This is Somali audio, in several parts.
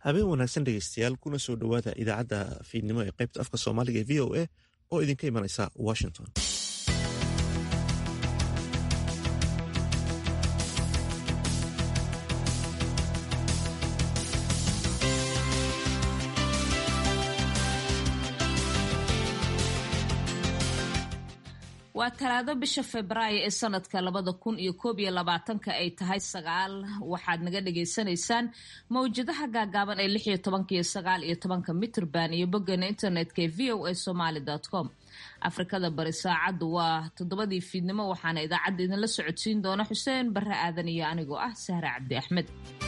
habeen wanaagsan dhegeystayaal kuna soo dhowaada idaacadda fiidnimo ee qaybta afka soomaaliga ee v o a oo idinka imanaysa washington waa talaado bisha febraayo ee sanadka labada kun iyo koob iyo labaatanka ay tahay sagaal waxaad naga dhagaysanaysaan mawjadaha gaagaaban ee lix iyo tobanka iyo sagaal iyo tobanka mitrban iyo boggeena internetka ee v o a somaly com afrikada bari saacaddu waa toddobadii fiidnimo waxaana idaacadda idinla socodsiin doona xuseen barre aadan iyo anigoo ah sahre cabdi axmed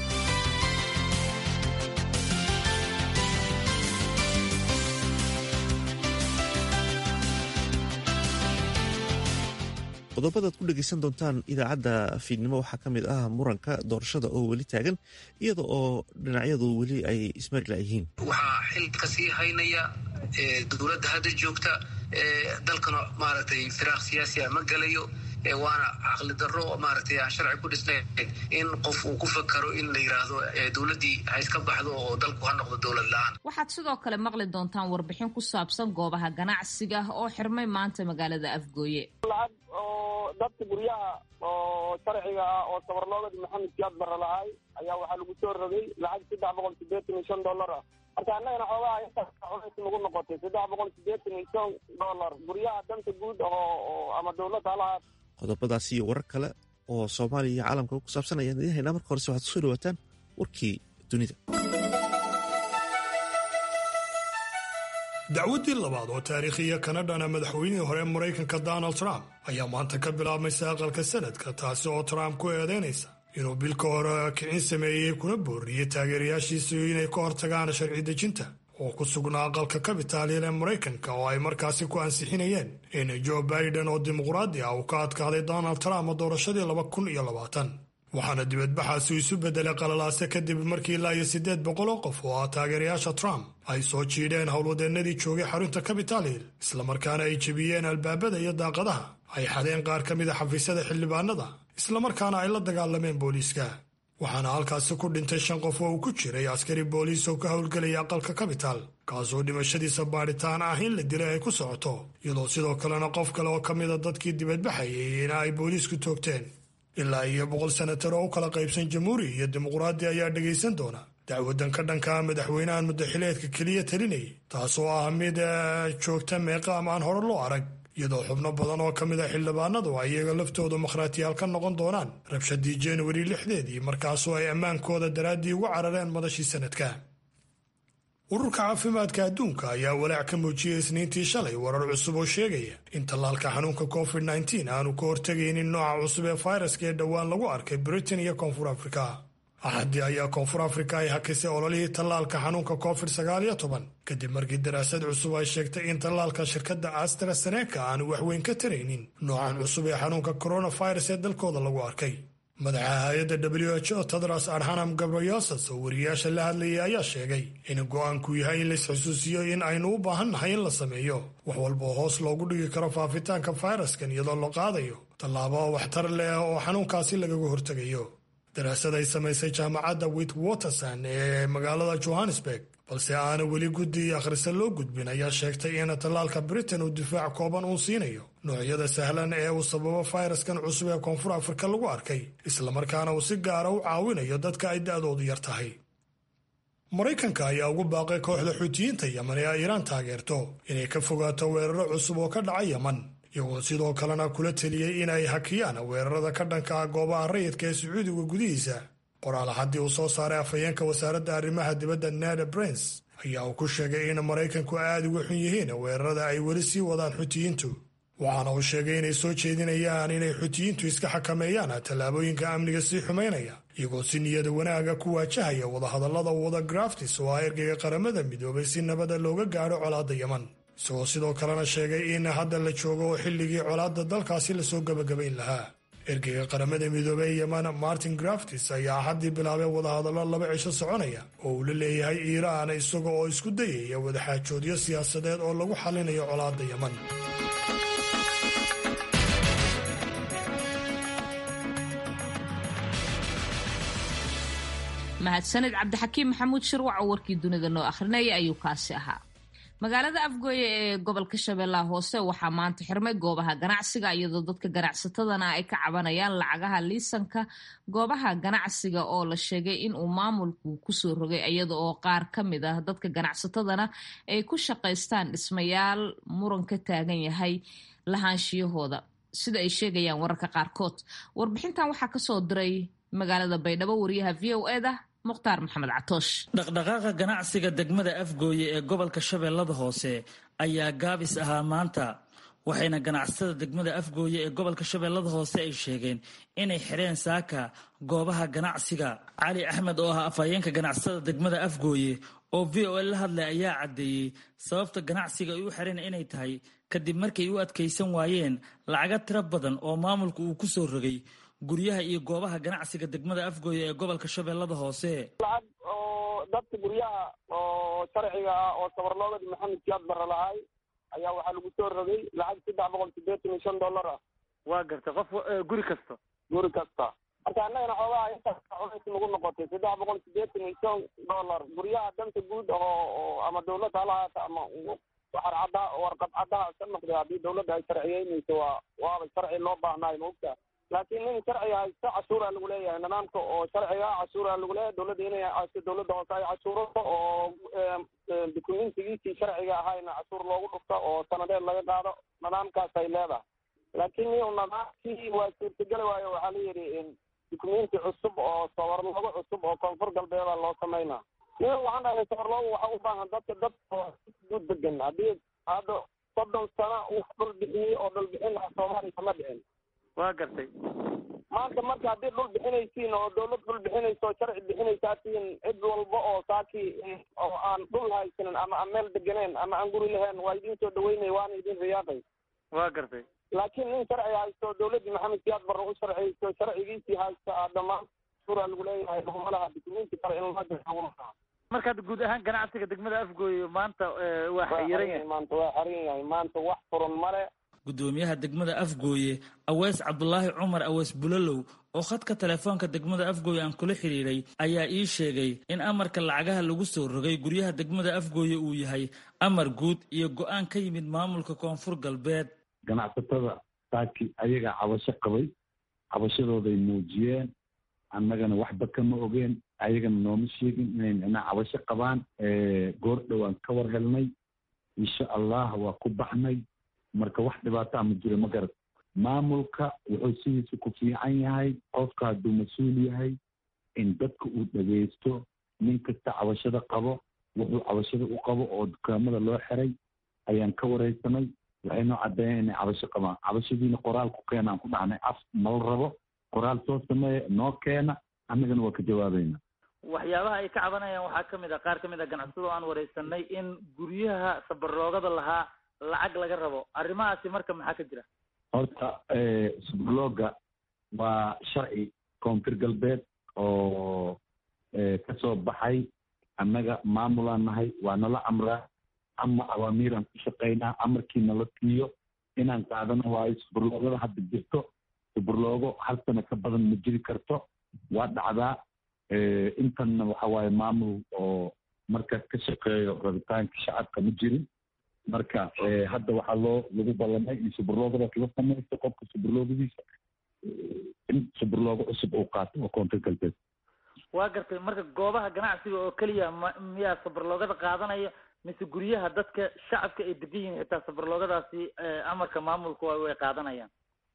qodobadaad ku dhegeysan doontaan idaacadda fiidnimo waxaa ka mid ah muranka doorashada oo weli taagan iyada oo dhinacyadu weli ay ismarila yihiin waxaa xil ka sii haynaya dowladda hadda joogta dalkana maaragtay firaaq siyaasi a ma gelayo waana caqli darro maaragtay aan sharci ku dhisnayn in qof uu ku fakaro in la yidhaahdo dowladdii ha iska baxdo oo dalku ha noqdo dowlad la-aan waxaad sidoo kale maqli doontaan warbixin ku saabsan goobaha ganacsiga oo xirmay maanta magaalada afgooye lacag oo dadka guryaha oo sharciga ah oo sabarloogadi maxamed siyaad barre lahay ayaa waxaa lagu soo rogay lacag saddex boqol sideetan iyo shan dollar ah marka annagana xoogaha intaas culays nagu noqotay saddex boqol sideetan iyo shan dollar guryaha danta guud oo ama dowladda halahaad qodobadaas iyo warar kale oo soomaaliya iyo caalamka ku saabsan ayaan idiin haynaa marka horese waxaad kusoo dhawaataan warkii dunida dacwaddii labaad oo taariikhiya kana dhana madaxweynihii hore maraykanka donald trump ayaa maanta ka bilaabmaysa aqalka sanadka taasi oo trump ku eedeynaysa inuu bilka hore kicin sameeyey kuna booriyey taageerayaashiisu inay ka hortagaan sharci dejinta oo ku sugnaa aqalka kabitaaliyan ee maraykanka oo ay markaasi ku ansixinayeen in joe biden oo dimuqraadi ah uu ka adkaaday donald trump doorashadii laba kun iyo labaatan waxaana dibadbaxaasi isu beddelay qalalaase kadib markii ilaa iyo siddeed boqol oo qof oo ah taageerayaasha trump ay soo jiidheen howlwadeennadii joogay xarunta capital hill islamarkaana ay jebiyeen albaabada iyo daaqadaha ay xadeen qaar ka mida xafiisyada xildhibaanada islamarkaana ay la dagaalameen booliiska waxaana halkaasi ku dhintay shan qof oo uu ku jiray askari booliis oo ka howlgelaya aqalka capital kaasoo dhimashadiisa baadhitaan ah in la dilay ay ku socoto iyadoo sidoo kalena qof kale oo ka mida dadkii dibadbaxayay in ay booliisku toogteen ilaa iyo boqol senatar oo u kala qaybsan jamhuuri iyo dimuqraadi ayaa dhegaysan doona dacwadan ka dhankaa madaxweynahan muddaxileedka keliya talinayay taasoo ah mid joogta meeqaam aan hore loo arag iyadoo xubno badan oo ka mid a xildhibaanadu ay iyaga laftoodu makhraatiyaal ka noqon doonaan rabshadii januari lixdeedii markaasoo ay ammaankooda daraaddii uga carareen madashii sanadka ururka caafimaadka adduunka ayaa walaac ka muujiyey isniintii shalay warar cusub oo sheegaya in tallaalka xanuunka covid nteen aanu ka hortegaynin nooca cusub ee fayraska ee dhowaan lagu arkay britain iyo koonfur afrika axaddii ayaa koonfur afrika ay hakisay ololihii tallaalka xanuunka covid sagaal iyo toban kadib markii daraasad cusub ay sheegtay in tallaalka shirkadda astraseneka aanu waxweyn ka taraynin noocan cusub ee xanuunka coronavirus ee dalkooda lagu arkay madaxa hay-adda w h o tedros adhanam gabriyosas oo wariyaasha la hadlayay ayaa sheegay in go-aanku yahay in laisxusuusiyo in aynu u baahannahay in la sameeyo wax walba oo hoos loogu dhigi karo faafitaanka fayraskan iyadoo la qaadayo tallaabo waxtar leh oo xanuunkaasi lagaga hortegayo daraasad ay samaysay jaamacadda wit waterson ee magaalada johannesburg balse aana weli guddi akhrisa loo gudbin ayaa sheegtay in tallaalka britain uu difaac kooban uu siinayo noocyada sahlan ee uu sababo fayraskan cusub ee koonfur afrika lagu arkay islamarkaana uu si gaara u caawinayo dadka ay da-doodu yar tahay maraykanka ayaa ugu baaqay kooxda xuutiyiinta yeman ee ay iiraan taageerto inay ka fogaato weeraro cusub oo ka dhaca yeman iyagoo sidoo kalena kula teliyey in ay hakiyaan weerarada ka dhanka ah goobaha rayidka ee sacuudiga gudihiisa qoraal haddii uu soo saaray afhayeenka wasaaradda arrimaha dibadda neda brens ayaa uu ku sheegay in maraykanku aada uga xun yihiin weerarada ay weli sii wadaan xutiyiintu waxaana uu sheegay inay soo jeedinayaan inay xutiyiintu iska xakameeyaan tallaabooyinka amniga sii xumaynaya iyagoo si niyada wanaaga ku waajahaya wadahadallada wada graftis oo ah ergeyga qaramada midoobay si nabada looga gaadho colaadda yeman isagoo sidoo kalena sheegay in hadda la joogo oo xilligii colaadda dalkaasi lasoo gebagabayn lahaa ergeyga qaramada midoobey yeman martin graftis ayaa axaddii bilaabay wadahadallo laba cisho soconaya oo uu la leeyahay iiraan isaga oo isku dayaya wadaxaajoodyo siyaasadeed oo lagu xallinayo colaadda yeman mahadsanid cabdixakiim maxamuud shirwac oo warkii dunida noo akhrinaya ayuu kaasi ahaa magaalada afgooye ee gobolka shabeellaha hoose waxaa maanta xirmay goobaha ganacsiga iyadoo dadka ganacsatadana ay ka cabanayaan lacagaha liisanka goobaha ganacsiga oo la sheegay inuu maamulku kusoo rogay iyada oo qaar ka mid ah dadka ganacsatadana ay ku shaqaystaan dhismayaal muran ka taagan yahay lahaanshiyahooda sida ay sheegayaan wararka qaarkood warbixintan waxaa kasoo diray magaalada baydhabo wariyaha v o eda mukhtaar maxamed catoosh dhaqdhaqaaqa ganacsiga degmada afgooye ee gobolka shabeellada hoose ayaa gaabis ahaa maanta waxayna ganacsatada degmada afgooye ee gobolka shabeellada hoose ay sheegeen inay xidheen saaka goobaha ganacsiga cali axmed oo ah afhayeenka ganacsatada degmada afgooye oo v o l la hadlay ayaa caddeeyey sababta ganacsiga ay u xidheen inay tahay kadib markay u adkaysan waayeen lacaga tiro badan oo maamulka uu ku soo rogay guryaha iyo goobaha ganacsiga degmada afgooye ee gobolka shabeellada hoose lacag oo dadka guryaha oo sharciga ah oo sabarloogadi maxamed siyaad barre lahay ayaa waxaa lagu soo rogay lacag saddex boqol siddeetan iyo shan dollar ah waa garta qof guri kasta guri kasta marka annagana xoogaha intaas culays nagu noqotay saddex boqol siddeetan iyo shan dollar guryaha danta guud oo ama dawladda halahaata ama waxar cadda warqad caddaha ka noqday haddii dawladda ay sharciyeynayso waa waaba sharci loo baahnaayo maogta laakiin nin sharciga haysta cashuuraa lagu leeyahay nidaamka oo sharciga cashuuraa lagu leeyahay dawladda inay dawladda hoose ay cashuurato oo dukumentigiisii sharciga ahayna cashuur loogu dhufto oo sanadeed laga qaado nidaamkaas ay leedahay laakiin niu nidaamkii waa suurtageli waayo waxaa la yidhi dukumenti cusub oo sawarloogo cusub oo koonfur galbeeda loo sameynaa nin waxaan dhahay sawarloogo waxa u baahan dadka dad guud degan haddii hadda soddon sano uu dhul bixiyey oo dhul bixin lahaa soomaaliya kama dhicin waa gartay maanta marka haddii dhul bixinaysiin oo dawlad dhul bixinayso oo sharci bixinaysaatiin cid walba oo saakii oo aan dhul haysanin ama aan meel deganeen ama aan guri lahayn waa idin soo dhaweynay waana idin riyaaqay waa gartay laakiin nin sharci haysto dawladdii maxamed siyaad barre u sharciyeyso sharcigiisii haysta a dhammaan suraa lagu leeyahay laguma laha dukumenti kale in loo laguma laha marka hadda guud ahaan ganacsiga degmada afgooye maanta waa xayiran yahay maanta waa xiran yahay maanta wax furan male gudoomiyaha degmada afgooye aweys cabdulaahi cumar aweys bulalow oo khadka telefoonka degmada afgooye aan kula xidhiiray ayaa ii sheegay in amarka lacagaha lagu soo rogay guryaha degmada afgooye uu yahay amar guud iyo go-aan ka yimid maamulka koonfur galbeed ganacsatada saaki ayagaa cabasho qabay cabashadooday muujiyeen annagana waxba kama ogeen ayagana nooma sheegin inay micnaa cabasho qabaan goor dhowaan ka war helnay insha allah waa ku baxnay marka wax dhibaataa ma jiro ma garad maamulka wuxuu sidiisa ku fiican yahay qofka hadduu mas-uul yahay in dadka uu dhegaysto nin kasta cabashada qabo wuxuu cabashada u qabo oo dukaamada loo xiray ayaan ka waraysanay waxay noo caddeeyeen inay cabasho qabaan cabashadiina qoraal ku keenaan ku dhahnay af nala rabo qoraal soo sameeya noo keena annagana waa ka jawaabayna waxyaabaha ay ka cabanayaan waxaa ka mid a qaar ka mid a ganacsado aan waraysanay in guryaha sabarloogada lahaa lacag laga rabo arrimahaasi marka maxaa ka jira horta subrloga waa sharci koonfur galbeed oo kasoo baxay annaga maamulaan nahay waa nala amraa ama awaamiiraan ku shaqaynaa amarkii nala siiyo inaan qaadano waayo suburloogada hadda jirto suburloogo hal sano ka badan ma jiri karto waa dhacdaa intanna waxa waaye maamul oo markaas ka shaqeeyo rabitaanka shacabka ma jirin marka hadda waxaa loo lagu ballamay in suburloogadaas la samaysto qofka suburloogadiisa in suburloogo cusub uu qaato oo koonfur galbeed waa gartay marka goobaha ganacsiga oo keliya ma miyaa sabarloogada qaadanaya mise guryaha dadka shacabka ay degan yihiin xitaa sabarloogadaasi amarka maamulku way qaadanayaan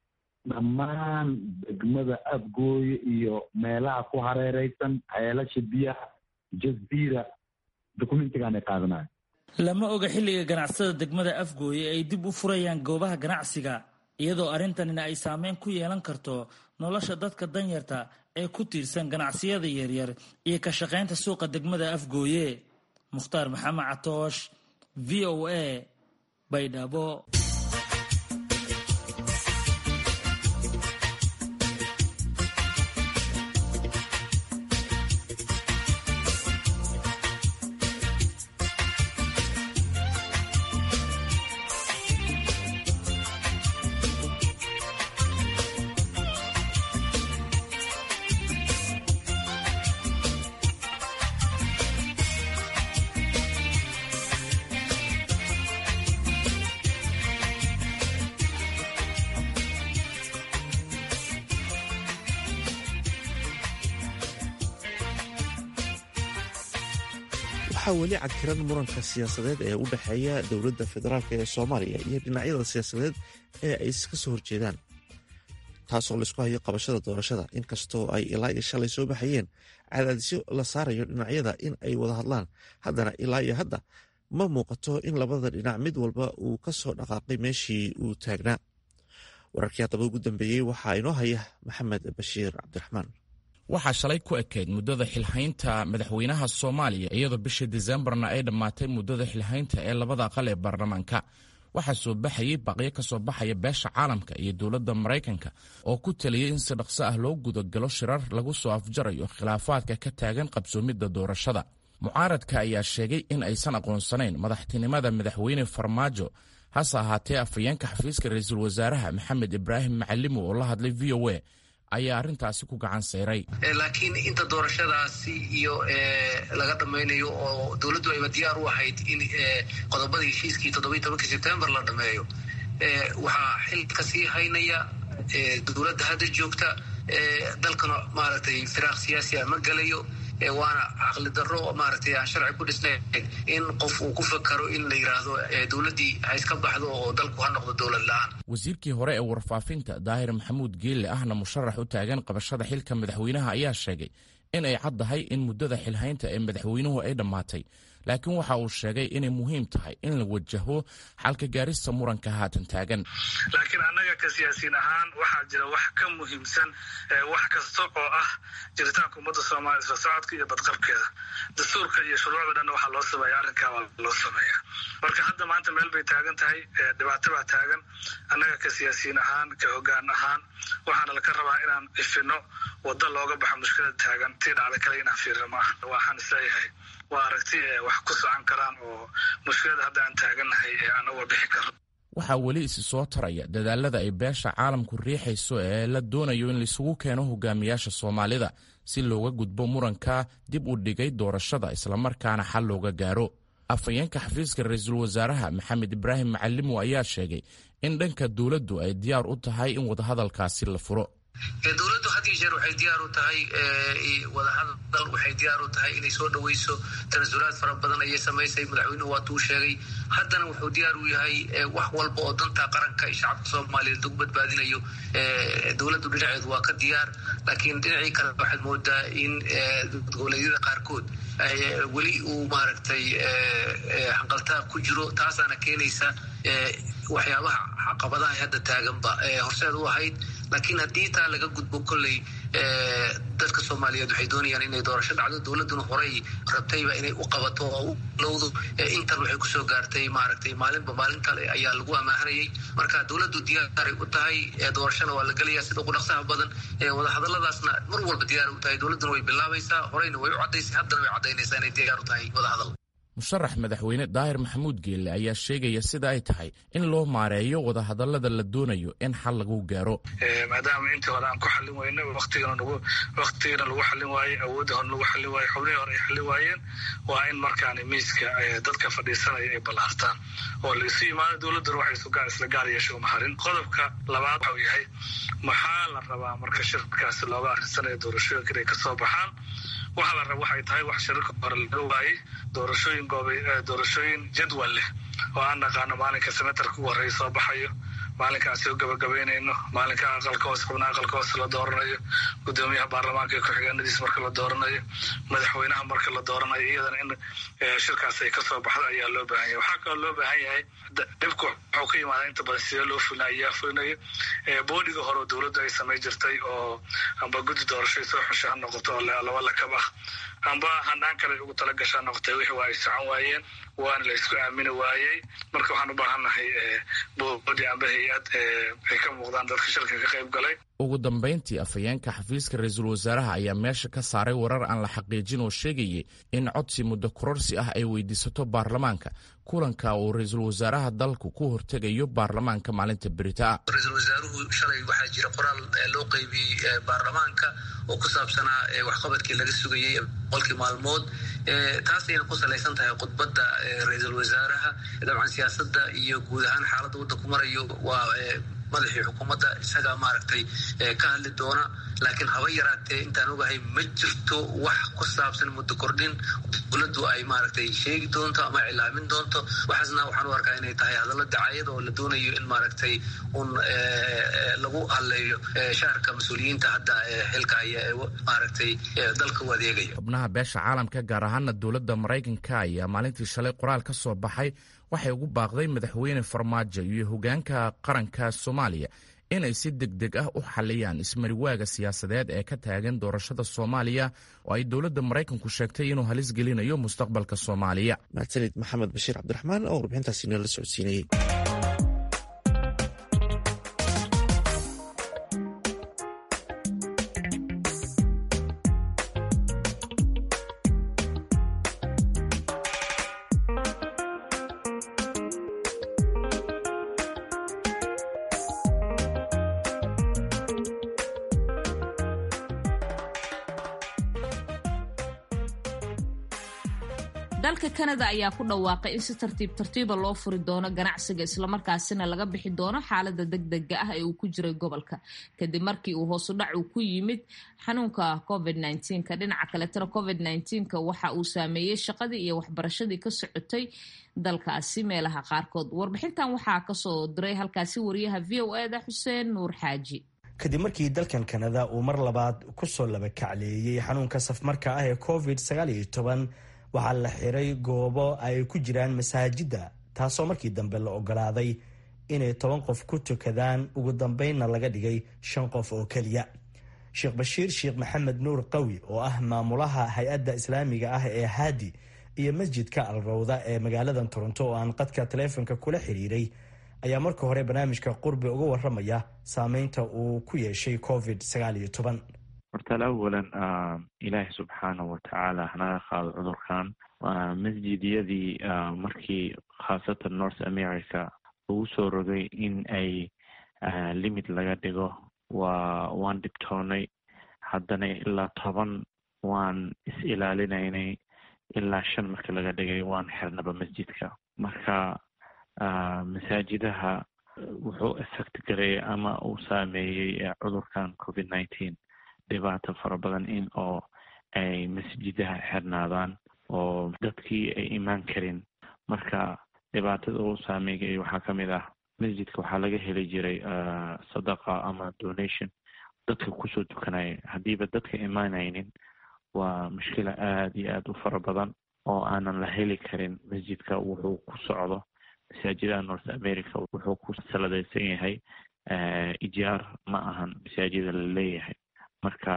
dhammaan degmada afgooye iyo meelaha ku hareereysan ceelasha biyaha jaziira dokumentigaan ay qaadanayo lama oga xilliga ganacsada degmada afgooye ay dib u furayaan goobaha ganacsiga iyadoo arrintanina ay saameyn ku yeelan karto nolosha dadka danyarta ee ku tiirsan ganacsiyada yaryar iyo ka shaqaynta suuqa degmada afgooye mukhtaar maxamed catoosh v o a baydhabo waxaa weli cadkiran muranka siyaasadeed ee u dhexeeya dowladda federaalk ee soomaaliya iyo dhinacyada siyaasadeed ee ay iska soo horjeedaan taasoo laysku hayo qabashada doorashada inkastoo ay ilaa iyo shalay soo baxayeen cadaadisyo la saarayo dhinacyada in ay wada hadlaan haddana ilaa iyo hadda ma muuqato in labada dhinac mid walba uu ka soo dhaqaaqay meeshii uu taagnaa wararkii haddaba ugu dambeeyey waxaa inoo haya maxamed bashiir cabdiraxmaan waxaa shalay ku ekayd muddada xilhaynta madaxweynaha soomaaliya iyadoo bishii disembarna ay dhammaatay muddada xilhaynta ee labada aqal ee baarlamaanka waxaa soo baxayey baqyo ka soo baxaya beesha caalamka iyo dowladda maraykanka oo ku taliyey in si dhaqso ah loo gudagalo shirar lagu soo afjarayo khilaafaadka ka taagan qabsoomidda doorashada mucaaradka ayaa sheegay in aysan aqoonsanayn madaxtinimada madaxweyne farmaajo hase ahaatee afhayeenka xafiiska ra-iisul wasaaraha maxamed ibraahim macalimo oo la hadlay v o a ayaa arrintaasi ku gacan sayray laakiin inta doorashadaasi iyo laga dhammaynayo oo dowladdu ayba diyaar u ahayd in qodobadii heshiiskii toddobiyi tobankii sebtembar la dhammeeyo waxaa xil ka sii haynaya dowladda hadda joogta dalkana maaragtay firaaq siyaasi a ma gelayo waana caqli darro maaragtay aan sharci ku dhisnayn in qof uu ku fakaro in la yidhaahdo dowladdii ha iska baxdo oo dalku ha noqdo dowlad la-aan wasiirkii hore ee warfaafinta daahir maxamuud geelle ahna musharax u taagan qabashada xilka madaxweynaha ayaa sheegay in ay caddahay in muddada xilhaynta ee madaxweynuhu ay dhammaatay laakiin waxa uu sheegay inay muhiim tahay in la wajaho xalka gaarista muranka haatan taagan laakiin annaga ka siyaasiin ahaan waxaa jira wax ka muhiimsan wax kasta oo ah jiritaanka ummadda soomaaliya isla socodka iyo badqabkeeda dastuurka iyo shuruucda dhanna waxaa loo sameeya arrinkaa waa loo sameeya marka hadda maanta meel bay taagan tahay dhibaato baa taagan annaga ka siyaasiyiin ahaan ka hoggaan ahaan waxaana laka rabaa inaan ifino waddo looga baxo mushkilada taagan tii dhacda kale inaan fiirno ma aha waxaan isleeyahay waa aragti wax ku socon karaan oo mushkilada hadda aan taagannahay ee aan uga bixi karno waxaa weli isi soo taraya dadaalada ay beesha caalamku riixayso ee la doonayo in laisugu keeno hogaamiyaasha soomaalida si looga gudbo muranka dib u dhigay doorashada islamarkaana xal looga gaaro afhayeenka xafiiska ra-iisul wasaaraha maxamed ibraahim macalimo ayaa sheegay in dhanka dowladdu ay diyaar u tahay in wadahadalkaasi la furo dowladdu had iyo jeer waxay diyaar u tahay wadahadal waxay diyaar u tahay inay soo dhaweyso tanasulaad fara badan ayay samaysay madaxweynuhu waatuu sheegay haddana wuxuu diyaar u yahay wax walba oo danta qaranka iyo shacabka soomaaliyeed lagu badbaadinayo dowladdu dhinaceedu waa ka diyaar laakiin dhinacii kale waxaad moodaa in goboleedyada qaarkood weli uu maaragtay hanqaltaab ku jiro taasaana keenaysa waxyaabaha caqabadaha hadda taaganba horseed u ahayd laakiin haddii taa laga gudbo kolley dadka soomaaliyeed waxay doonayaan inay doorasho dhacdo dowladduna horey rabtayba inay u qabato oo u lowdo intan waxay kusoo gaartay maaragtay maalinba maalin kale ayaa lagu amaahanayay marka dowladdu diyaaray u tahay doorashona waa la gelaya sida ugu dhaqsaha badan wadahadaladaasna mar walba diyaar u tahay dowladduna way bilaabaysaa horeyna way u caddaysay haddana way caddaynaysaa inay diyaar u tahay wadahadal musharax madaxweyne daahir maxamuud geelle ayaa sheegaya sida ay tahay in loo maareeyo wadahadalada la doonayo in xal lagu gaaro maadaama intii hore aan ku xallin weyne waqtigana lagu xallin waayey awoodda hore lagu xallin waaye xubnihii hore ay xallin waayeen waa in markaani miiska dadka fadhiisanaya ay ballaartaan oo la isu yimaado dowladduna waxay isla gaar yeesho maharin qodobka labaad waxau yahay maxaa la rabaa marka shirkaasi looga arrinsanaya doorashooyinka inay kasoo baxaan waxaa la raba waxay tahay wax shirarka hore laga waayey doorashooyin goobay doorashooyin jadwal leh oo aan naqaano maalinka senatarka ugu horreeya soo baxayo maalinkaan soo gabagabaynayno maalinka aqalka hoose xubnaha aqalka hoose la dooranayo gudoomiyaha baarlamaanka iyo ku-xigeenadiis marka la dooranayo madaxweynaha marka la dooranayo iyadana in shirkaas ay kasoo baxdo ayaa loo baahan yahay waxaa kaloo loo baahan yahay dhibku wuxuu ka yimaada inta badan sidee loo fulina ayaa fulinayo boodiga hore oo dowladdu ay samay jirtay oo amba guddi doorashoy soo xusha ha noqoto oo laba lakab ah amba hanaan kale ugu tala gashaa noqotay wixii waa ay socon waayeen waana la isku aamini waayey marka waxaan u baahannahay boodi amba hay-ad ay ka muuqdaan dadka shirka ka qayb galay ugu dambayntii afhayeenka xafiiska ra-iisul wasaaraha ayaa meesha ka saaray warar aan la xaqiijin oo sheegayay in codsi muddo kororsi ah ay weydiisato baarlamaanka kulanka uu ra-iisul wasaaraha dalku ku hortegayo baarlamaanka maalinta beritaa ra-iisul wasaaruhu shalay waxaa jira qoraal loo qeybiyey baarlamaanka oo ku saabsanaa waxqabadkii laga sugayey boqolkii maalmood taasayna ku salaysan tahay khudbadda ra-iisul wasaaraha dabcan siyaasadda iyo guud ahaan xaaladda waddanku marayo waa madaxii xukuumadda isagaa maaragtay ka hadli doona laakiin haba yaraatee intaan ogahay ma jirto wax ku saabsan muddo kordhin dowladdu ay maaragtay sheegi doonto ama cilaamin doonto waxaasna waxaan u arkaa inay tahay hadallo dacayada oo la doonayo in maaragtay un lagu hadleeyo shaarka mas-uuliyiinta hadda xilka haya ee maaragtay dalka u adeegaya xubnaha beesha caalamka gaar ahaana dowladda maraykanka ayaa maalintii shalay qoraal ka soo baxay waxay ugu baaqday madaxweyne farmaajo iyo hogaanka qaranka soomaaliya inay si deg deg ah u xaliyaan ismariwaaga siyaasadeed ee ka taagan doorashada soomaaliya oo ay dowladda maraykanku sheegtay inuu halis gelinayo mustaqbalka soomaaliya mahadsanid maxamed bashiir cabdiraxmaan oo warbixintaasi nala socodsiinayey dalka kanada ayaa ku dhawaaqay in si tartiib tartiiba loo furi doono ganacsiga islamarkaasina laga bixi doono xaalada degdega ah ee uu ku jiray gobolka kadib markii uu hoosudhac uu ku yimid xanuunka covid ka dhinaca kaletana covid ka waxa uu saameeyey shaqadii iyo waxbarashadii ka socotay dalkaasi meelaha qaarkood warbixintan waxaa kasoo diray halkaasi wariyaha v o eda xuseen nuur xaaji kadib markii dalkan kanada uu mar labaad kusoo laba kacleeyey xanuunka safmarka ah ee covid waxaa la xiray goobo ay ku jiraan masaajidda taasoo markii dambe la ogolaaday inay toban qof ku tukadaan ugu dambeynna laga dhigay shan qof oo keliya sheekh bashiir sheekh maxamed nuur qawi oo ah maamulaha hay-adda islaamiga ah ee haadi iyo masjidka alrawda ee magaalada toronto oo aan qadka taleefonka kula xiriiray ayaa marka hore barnaamijka qurbi uga waramaya saameynta uu ku yeeshay covid hortaal awalan ilaahi subxaanahu watacaala hanaga qaado cudurkan masjidyadii markii khaasatan north america ugu soo rogay in ay limit laga dhigo waa waan dhibtoonay haddana ilaa toban waan is ilaalinaynay ilaa shan marka laga dhigay waan xirnaba masjidka marka masaajidaha wuxuu effect gareeyay ama uu saameeyey cudurkan covid nineteen dhibaato fara badan in oo ay masjidaha xirnaadaan oo dadkii ay imaan karin marka dhibaatada uu saameeyay waxaa ka mid ah masjidka waxaa laga heli jiray sadaqa ama donation dadka kusoo tukanaya haddiiba dadka imaanaynin waa mushkila aada iyo aada u fara badan oo aanan la heli karin masjidka wuxuu ku socdo masaajidaha north america wuxuu ku saladeysan yahay ijaar ma ahan masaajida la leeyahay marka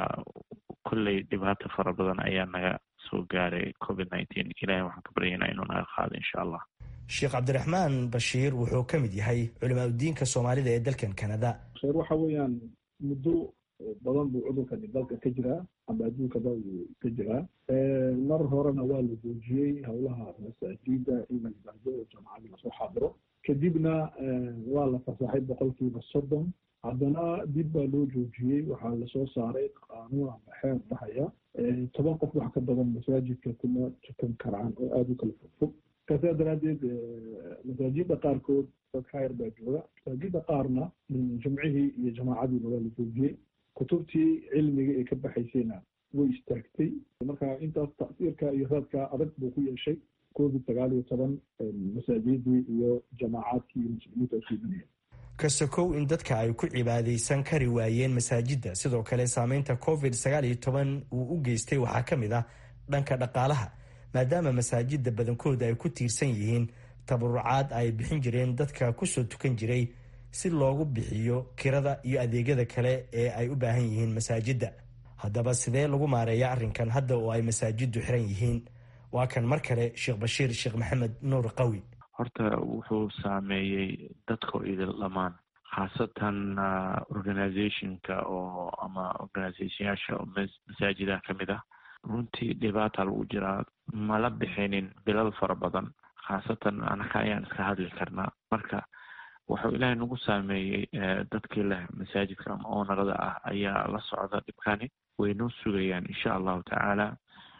kolley dhibaato fara badan ayaa naga soo gaaray covid nineteen ilahay waxaan ka baryaynaa inuu naga qaado insha allah sheekh cabdiraxmaan bashiir wuxuu ka mid yahay culimaadudiinka soomaalida ee dalkan canada sheer waxa weeyaan muddo badan buu cudurkani dalka ka jiraa ama adduunkaba uu ka jiraa mar horena waa la joojiyey howlaha masaajida in la yimaado oo jamacadii lasoo xaadiro kadibna waa la fasaxay boqolkiiba soddon haddana dib baa loo joojiyey waxaa lasoo saaray qaanuun ama xeer dhahaya toban qof wax ka badan masaajidka kuma tukan karaan oo aada u kala fogfog kasaa daraaddeed masaajida qaarkood dad khayr baa jooga masaajida qaarna jumcihii iyo jamaacadiina waa la joojiyey kutubtii cilmiga ee ka baxaysayna way istaagtay marka intaas tasiirka iyo raadka adag buu ku yeeshay covid sagaal iyo toban masaajidii iyo jamaacaadkii iyo muslimiinta usuubanaya kasakow in dadka ay ku cibaadaysan kari waayeen masaajidda sidoo kale saameynta covid sagaal iyo toban uu u geystay waxaa ka mid ah dhanka dhaqaalaha maadaama masaajidda badankooda ay ku tiirsan yihiin tabarucaad ay bixin jireen dadka kusoo tukan jiray si loogu bixiyo kirada iyo adeegyada kale ee ay u baahan yihiin masaajidda haddaba sidee lagu maareeya arrinkan hadda oo ay masaajiddu xiran yihiin waa kan mar kale sheekh bashiir sheekh maxamed nuur qawi horta wuxuu saameeyey dadka idil dhammaan khaasatan organizationka oo ama organizationyaasha masaajidaha ka mid ah runtii dhibaata lagu jiraa mala bixinin bilal fara badan khaasatan anaka ayaan iska hadli karnaa marka wuxuu ilaahay nagu saameeyey dadkii leh masaajidka ama oonarada ah ayaa la socda dhibkani way noo sugayaan insha allahu tacaala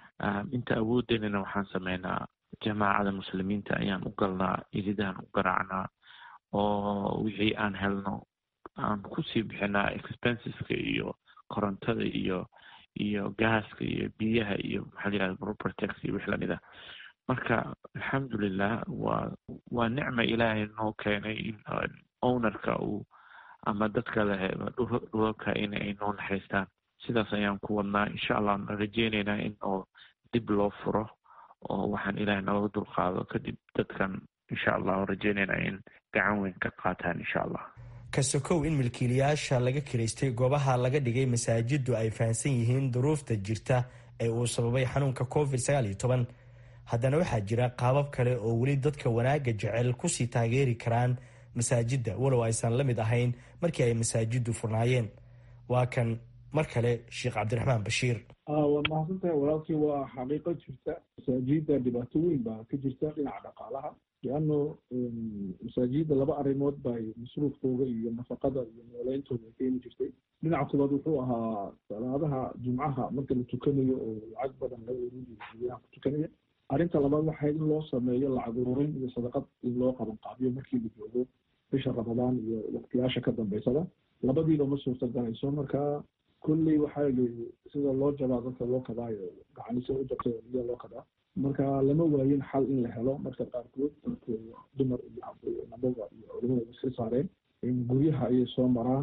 inta awoodenana waxaan sameynaa jamaacada muslimiinta ayaan u galnaa iridahan u garaacnaa oo wixii aan helno aan kusii bixinaa expenseska iyo korontada iyo iyo gaaska iyo biyaha iyo maxaa layihahda propertex iyo wix lamid ah marka alxamdulilah waa waa nicma ilaahay noo keenay in ownerka uu ama dadka lehe dhulalka in ay noo naxariistaan sidaas ayaan ku wadnaa insha allah aan rajeyneynaa in oo dib loo furo oo waxaan ilaahay nalaga dulqaado kadib dadkan insha allah rajeyneynaa in gacan weyn ka qaataan insha allah ka sokow in milkiilayaasha laga kiraystay goobaha laga dhigay masaajiddu ay fahamsan yihiin duruufta jirta ee uu sababay xanuunka covid sagaal iyo toban haddana waxaa jira qaabab kale oo weli dadka wanaagga jecel kusii taageeri karaan masaajidda walow aysan la mid ahayn markii ay masaajiddu furnaayeen waa kan mar kale sheekh cabdiraxmaan bashiir waa mahadsantahay walaalkii waa xaqiiqo jirta masaajidda dhibaato weyn baa ka jirta dhinaca dhaqaalaha leano masaajidda laba arrimood bay masruufkooga iyo nafaqada iyo nooleyntooda ay keeni jirtay dhinaca koobaad wuxuu ahaa salaadaha jumcaha marka la tukanayo oo lacag badan laga ururiyo guryaha ku tukanaya arrinta labaad waxay in loo sameeyo lacag ururin iyo sadaqad in loo qaban qaabiyo markii la joogo bisha ramadaan iyo waqtiyaasha ka dambeysada labadiiba ma suurtagalayso marka kolley waxaa sida loo jabaa dadka loo kadaayo gacanise u jabta iya loo kadaa marka lama waayin xal in la helo marka qaarkood dadku dumar iyo nabaga iyo culimada iska saareen guryaha ayay soo maraan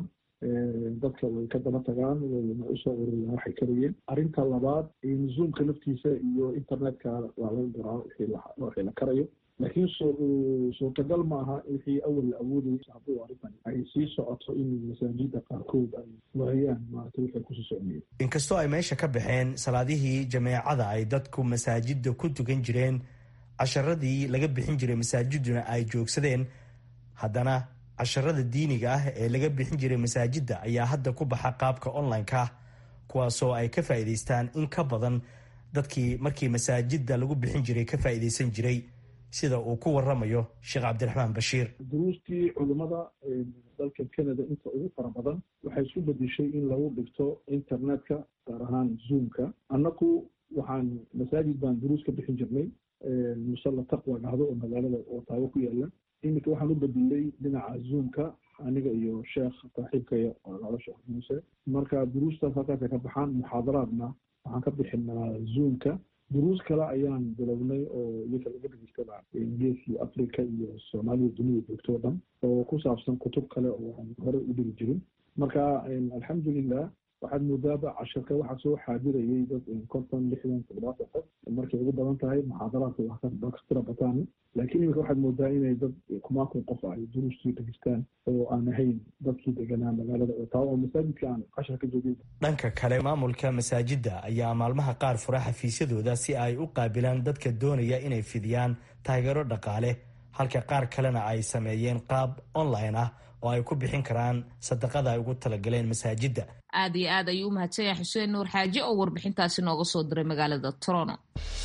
dadka way ka daba tagaan wayna usoo ururiyaan waxay karayeen arrinta labaad zoomka naftiisa iyo internetka waa laga garaa wixii la karayo laakiin suurtagal ma aha wixii awal la awoodayay hadduu arrintan ay sii socoto in masaajida qaarkood ay waayaan maarata waxay kusii socnayeen inkastoo ay meesha ka baxeen salaadihii jameecada ay dadku masaajidda ku tukan jireen casharadii laga bixin jiray masaajiduna ay joogsadeen haddana casharada diiniga ah ee laga bixin jiray masaajidda ayaa hadda ku baxa qaabka online-ka ah kuwaasoo ay ka faa'iidaystaan in ka badan dadkii markii masaajidda lagu bixin jiray ka faa'iidaysan jiray sida uu ku waramayo sheekh cabdiraxmaan bashiir duruustii culimmada dalka canada inta ugu fara badan waxay isku bedeshay in lagu dhigto internetka gaar ahaan zoomka annaku waxaan masaajid baan duruus ka bixin jirnay musalla taqwa dhahdo oo magaalada otaawo ku yaala iminka waxaan u bedelay dhinaca zoomka aniga iyo sheekh saaxiibkaya oo lala sheekh muuse marka duruustaas halkaasay ka baxaan muxaadaraadna waxaan ka bixinaa zoomka duruus kale ayaan bilownay oo iyaka laga dhegeysta geeskii africa iyo soomaalida dunida joogto o dhan oo ku saabsan kutub kale oo aan hore u dhigi jirin marka alxamdulilah waxaad moodaaba cashirka waxaa soo xaadirayay dad konton lixdan toddobaatan qof markay ugu badan tahay muxaadaraadka waa ka tira bataan laakiin iminka waxaad moodaa inay dad kumaakun qof ay duruustii dhegeystaan oo aan ahayn dadkii deganaa magaalada otaawa oo masaajidka aan cashar ka joogin dhanka kale maamulka masaajidda ayaa maalmaha qaar fura xafiisyadooda si ay u qaabilaan dadka doonaya inay fidiyaan taageero dhaqaale halka qaar kalena ay sameeyeen qaab online ah oo ay ku bixin karaan sadaqada ay ugu talagaleen masaajidda aad iyo aad ayuu u mahadsan yahay xuseen nuur xaaji oo warbixintaasi nooga soo diray magaalada toronto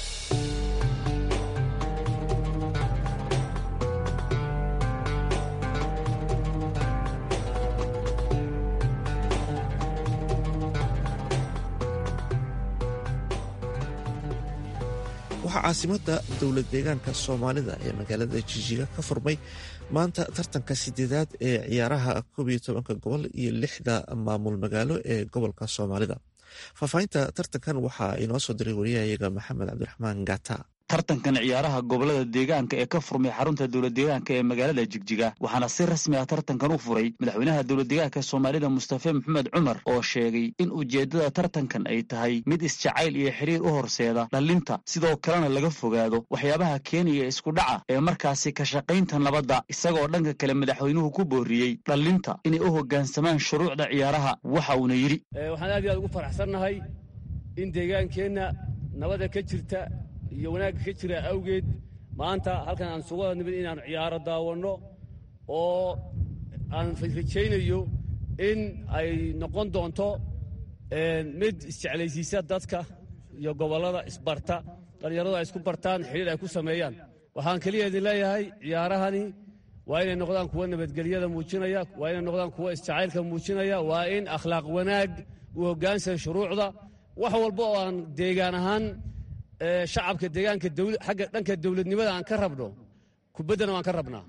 waxaa caasimada dowlad deegaanka soomaalida ee magaalada jijiga ka furmay maanta tartanka sideedaad ee ciyaaraha koob iyo tobanka gobol iyo lixda maamul magaalo ee gobolka soomaalida faahfaahinta tartankan waxaa inoo soo diray wariyahayaga maxamed cabdiraxmaan gata tartankan ciyaaraha gobolada deegaanka ee ka furmay xarunta dowlad deegaanka ee magaalada jigjiga waxaana si rasmi ah tartankan u furay madaxweynaha dowlad deegaanka soomaalida mustafe maxamed cumar oo sheegay in ujeeddada tartankan ay tahay mid isjacayl iyo xiriir u horseeda dhallinta sidoo kalena laga fogaado waxyaabaha keenaya isku dhaca ee markaasi ka shaqaynta nabadda isagoo dhanka kale madaxweynuhu ku booriyey dhallinta inay u hoggaansamaan shuruucda ciyaaraha waxa uuna yidhi waxaan aad iyo aad ugu faraxsannahay in deegaankeenna nabada ka jirta iyo wanaagga ka jira awgeed maanta halkan aan sugu wada nimid inaannu ciyaaro daawanno oo aan rajaynayo in ay noqon doonto mid isjeclaysiisa dadka iyo gobollada isbarta dhallinyaradu ay isku bartaan xidhiir ay ku sameeyaan waxaan keliya idin leeyahay ciyaarahani waa inay noqdaan kuwa nabadgelyada muujinaya waa inay noqdaan kuwa isjacaylka muujinaya waa in akhlaaq wanaag u hoggaansan shuruucda wax walba oo aan deegaan ahaan shacabka deegaanka agga dhanka dowladnimada aan ka rabno kubaddana waan ka rabnaa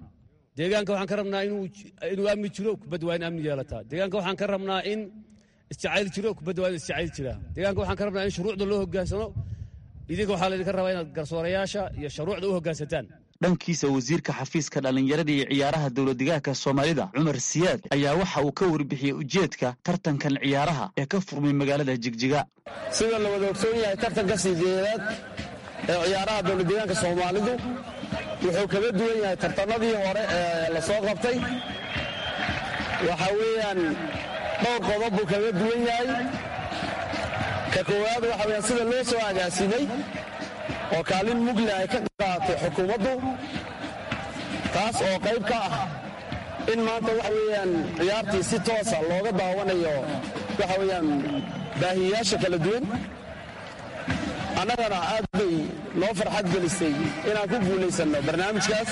deegaanka waxaan ka rabnaa inuu amni jiro kubadda waa in amni yeelataa deegaanka waxaan ka rabnaa in isjacayl jiro kubadda waa in isjacayl jiraa deegaanka waxaan ka rabnaa in shuruucda loo hogaansano idinka waxaa laydinka rabaa inaad garsoorayaasha iyo shuruucda u hoggaansataan dhankiisa wasiirka xafiiska dhallinyarada iyo ciyaaraha dowladdegaanka soomaalida cumar siyaad ayaa waxa uu ka warbixiyey ujeedka tartankan ciyaaraha ee ka furmay magaalada jigjiga sida la wada ogsoon yahay tartanka sideedaad ee ciyaaraha dowladdegaanka soomaalidu wuxuu kaga duwan yahay tartanadii hore ee la soo qabtay waxaa weeyaan dhowr qodob buu kaga duwan yahay ka koowaad waxa weyaan sida loo soo agaasimay oo kaalin mugle ay ka qaaatay xukuumaddu taas oo qayb ka ah in maanta waxa weeyaan ciyaartii si toosa looga daawanayo waxa weeyaan baahiyayaasha kala duwan annagana aad bay noo farxad gelisay inaan ku guulaysanno barnaamijkaas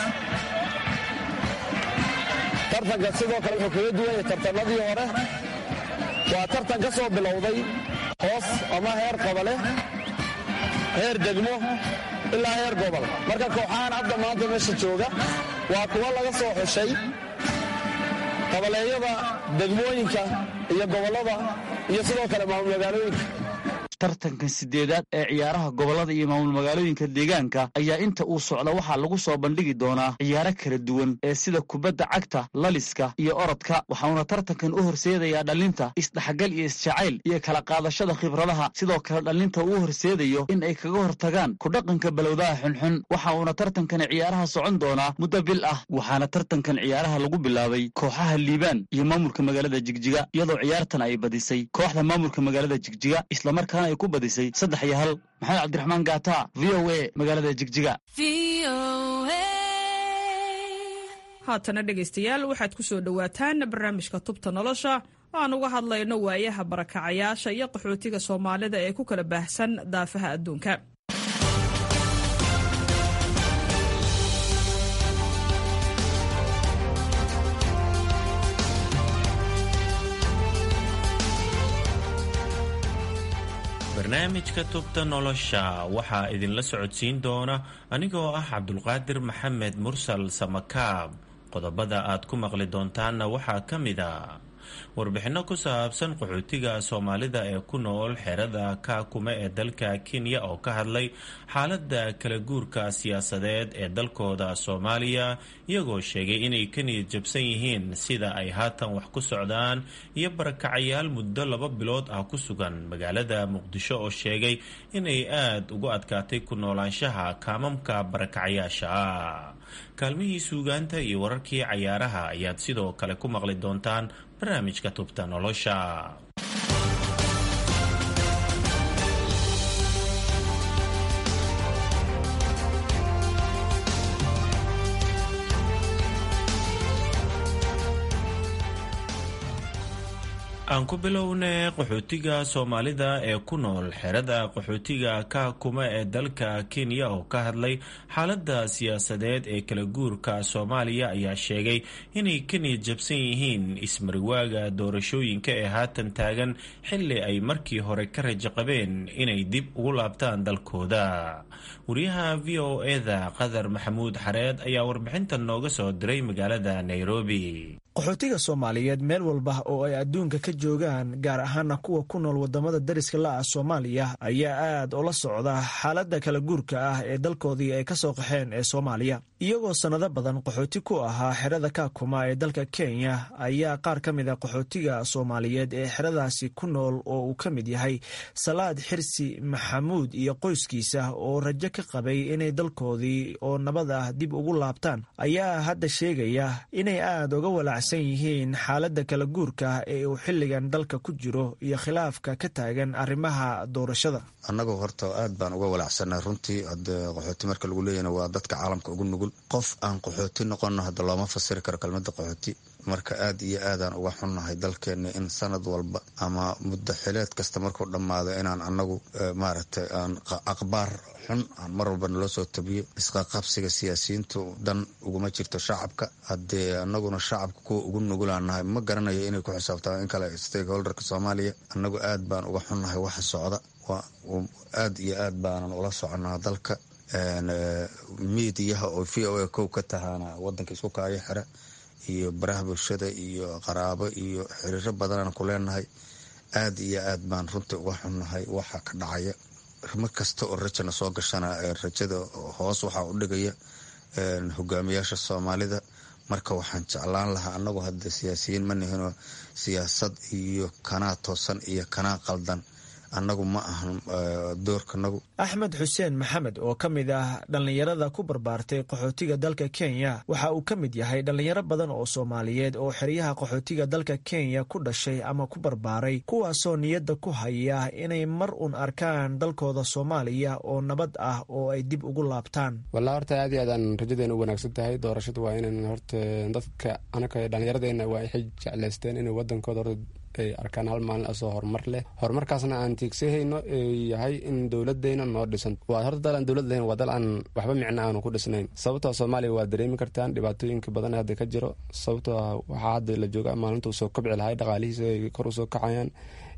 tartanka sidoo kale wuxuu kaga duwan yahay tartannadii hore waa tartan ka soo bilowday hoos ama heer qabale heer degmo ilaa heer gobol marka kooxahan hadda maanta meesha jooga waa kuwo laga soo xushay qabaleeyada degmooyinka iyo gobollada iyo sidoo kale maamul magaalooyinka tartankan sideedaad ee ciyaaraha gobollada iyo maamul magaalooyinka deegaanka ayaa inta uu socda waxaa lagu soo bandhigi doonaa ciyaaro kala duwan ee sida kubadda cagta laliska iyo orodka waxauna tartankan u horseedayaa dhallinta isdhexgal iyo isjacayl iyo kala qaadashada khibradaha sidoo kale dhallinta uu horseedayo in ay kaga hortagaan kudhaqanka balowdaha xunxun waxa uuna tartankan ciyaaraha socon doonaa muddo bil ah waxaana tartankan ciyaaraha lagu bilaabay kooxaha liibaan iyo maamulka magaalada jigjiga iyadoo ciyaartan ay badisay kooxda maamulka magaalada jigjiga islamarkaana ay ku badisay saddex iyo hal maxamed cabdiraxmaan gaata v o a magaalada jigjiga haatana dhegaystayaal waxaad ku soo dhowaataan barnaamijka tubta nolosha oo aan uga hadlayno waayaha barakacayaasha iyo qaxootiga soomaalida ee ku kala baahsan daafaha adduunka barnaamijka tubta nolosha waxaa idinla socodsiin doona anigoo ah cabdulqaadir maxamed mursal samakaab qodobada aad ku maqli doontaanna waxaa ka mid a warbixinno ku saabsan qaxootiga soomaalida ee ku nool xerada kaakume ee dalka kenya oo ka hadlay xaaladda kala guurka siyaasadeed ee dalkooda soomaaliya iyagoo sheegay inay ka niyad jabsan yihiin sida ay haatan wax ku socdaan iyo barakacayaal muddo laba bilood ah ku sugan magaalada muqdisho oo sheegay inay aada ugu adkaatay ku noolaanshaha kaamamka barakacayaasha ah kaalmihii suugaanta iyo wararkii cayaaraha ayaad sidoo kale ku maqli doontaan barnaamijka tubta nolosha aan ku bilownay qaxootiga soomaalida ee ku nool xerada qaxootiga kaakuma ee dalka kenya oo ka hadlay xaaladda siyaasadeed ee kala guurka soomaaliya ayaa sheegay inay ka niyad jabsan yihiin ismariwaaga doorashooyinka ee haatan taagan xilli ay markii hore ka rajo qabeen inay dib ugu laabtaan dalkooda wariyaha v o eda qadar maxamuud xareed ayaa warbixintan nooga soo diray magaalada nairobi qaxootiga soomaaliyeed meel walba oo ay adduunka ka joogaan gaar ahaana kuwa ku nool wadamada dariska la-ah soomaaliya ayaa aad ula socda xaaladda kala guurka ah ee dalkoodii ay kasoo qaxeen ee soomaaliya iyagoo sannado badan qaxooti ku ahaa xerada kaakuma ee dalka kenya ayaa qaar ka mid a qaxootiga soomaaliyeed ee xeradaasi ku nool oo uu ka mid yahay salaad xirsi maxamuud iyo qoyskiisa oo rajo ka qabay inay dalkoodii oo nabad ah dib ugu laabtaan ayaa hadda sheegaya inay aad uga walaac yihiin xaaladda kala guurka ee uu xilligan dalka ku jiro iyo khilaafka ka taagan arrimaha doorashada annagoo horta aad baan uga walaacsanay runtii hade qaxooti marka lagu leeyana waa dadka caalamka ugu nugul qof aan qaxooti noqono hadda looma fasiri karo kelmadda qaxooti marka aad iyo aadaan uga xunnahay dalkeenna in sanad walba ama muddo xileed kasta markuu dhammaado inaan annagu maaragtay aan aqbaar xun aan mar walba naloo soo tabiyo isqaqabsiga siyaasiyiintu dan uguma jirto shacabka haddee annaguna shacabka kuwa ugu nugulaan nahay ma garanayo inay ku xisaabtaan in kale stakeholderka soomaaliya annagu aad baan uga xunnahay waxa socda aad iyo aad baanan ula soconaa dalka miidiyaha oo v o a kow ka tahaana wadanka isku kaayo xira iyo baraha bulshada iyo qaraabo iyo xiriiro badanaan ku leenahay aada iyo aad baan runtii uga xunnahay waxa ka dhacaya mar kasta oo rajana soo gashana rajada hoos waxaa u dhigaya hogaamiyaasha soomaalida marka waxaan jeclaan lahaa anagu hadda siyaasiyiin ma nihinoo siyaasad iyo kanaa toosan iyo kanaa qaldan annagu ma ahan doorkanagu axmed xuseen maxamed oo ka mid ah dhallinyarada ku barbaartay qaxootiga dalka kenya waxa uu ka mid yahay dhallinyaro badan oo soomaaliyeed oo xeryaha qaxootiga dalka kenya ku dhashay ama ku barbaaray kuwaasoo niyadda ku haya inay mar uun arkaan dalkooda soomaaliya oo nabad ah oo ay dib ugu laabtaan wallaa horta aad iyo aadaan rajadeena u wanaagsan tahay doorashadu waa inan horta dadka anaka dhallinyaradeenna waa waxay jeclaysteen inay wadankooda horta ay arkaan hal maalin asoo horumar leh horumarkaasna aan tiigsahayno yahay in dowladeyna noo dhisan waa horta dal aan dowlad lahayn waa dal aan waxba micno aanu ku dhisnayn sababtoo soomaaliya waa dareemi kartaan dhibaatooyinka badan hadda ka jiro sababtoo waxaa hadda la jooga maalinta uu soo kabci lahay dhaqaalihiisa ay kor usoo kacayaan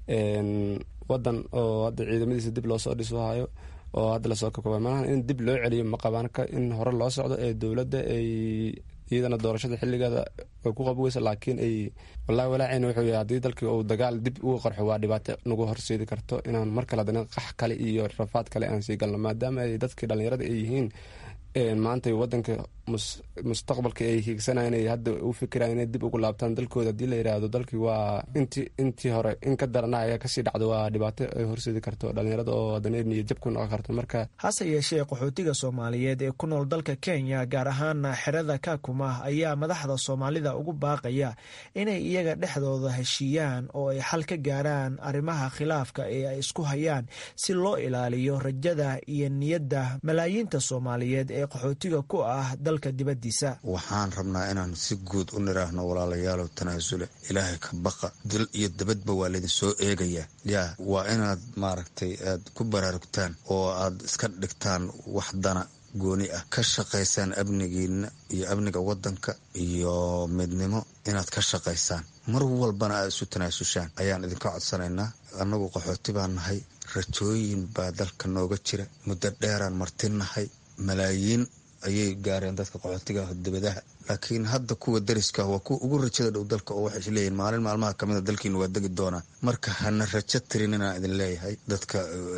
wadan oo hadda ciidamadiisa dib loosoo dhisohayo oo hadda lasoo kabkaba malaha in dib loo celiyo ma qabaan in hore loo socdo ee dowladda ay iyadana doorashada xiligeeda way ku qabweysa laakiin ay wallahi walaaceyna wuxuu yahay haddii dalkii uu dagaal dib uga qarxo waa dhibaato nagu horseedi karto inaan mar kale haddana qax kale iyo rafaad kale aan sii galno maadaama ay dadkii dhallinyarada ay yihiin maanta wadanka mustaqbalka ay hiigsanayeen ay hadda u fikiraan inay dib ugu laabtaan dalkooda haddii la yidhaahdo dalkii waa inti intii hore in ka darana ayaa kasii dhacdo waa dhibaato ay horseedi karto dhallinyarada oo haddana niyad jab ku noqon karto marka hase yeeshee qaxootiga soomaaliyeed ee ku nool dalka kenya gaar ahaana xerada kakuma ayaa madaxda soomaalida ugu baaqaya inay iyaga dhexdooda heshiiyaan oo ay xal ka gaaraan arrimaha khilaafka ee ay isku hayaan si loo ilaaliyo rajada iyo niyadda malaayiinta soomaaliyeed ee qaxootiga ku ah dalka dibaddiisa waxaan rabnaa inaan si guud u niraahno walaalayaalow tanaasule ilaahay ka baqa dal iyo dabadba waa laydin soo eegayaa yaa waa inaad maaragtay aad ku baraarugtaan oo aad iska dhigtaan wax dana gooni ah ka shaqaysaan amnigiina iyo amniga wadanka iyo midnimo inaad ka shaqaysaan mar walbana aad isu tanaasushaan ayaan idinka codsanaynaa annagu qaxooti baan nahay rajooyin baa dalka nooga jira muddo dheeraan martinahay malaayiin ayay gaareen dadka qaxootiga dibadaha laakiin hadda kuwa dariska waa kuwa ugu rajada dhow dalka oo waxay isleeyihin maalin maalmaha kamid a dalkiina waa degi doonaa marka hana rajo tirin inaan idin leeyahay dadka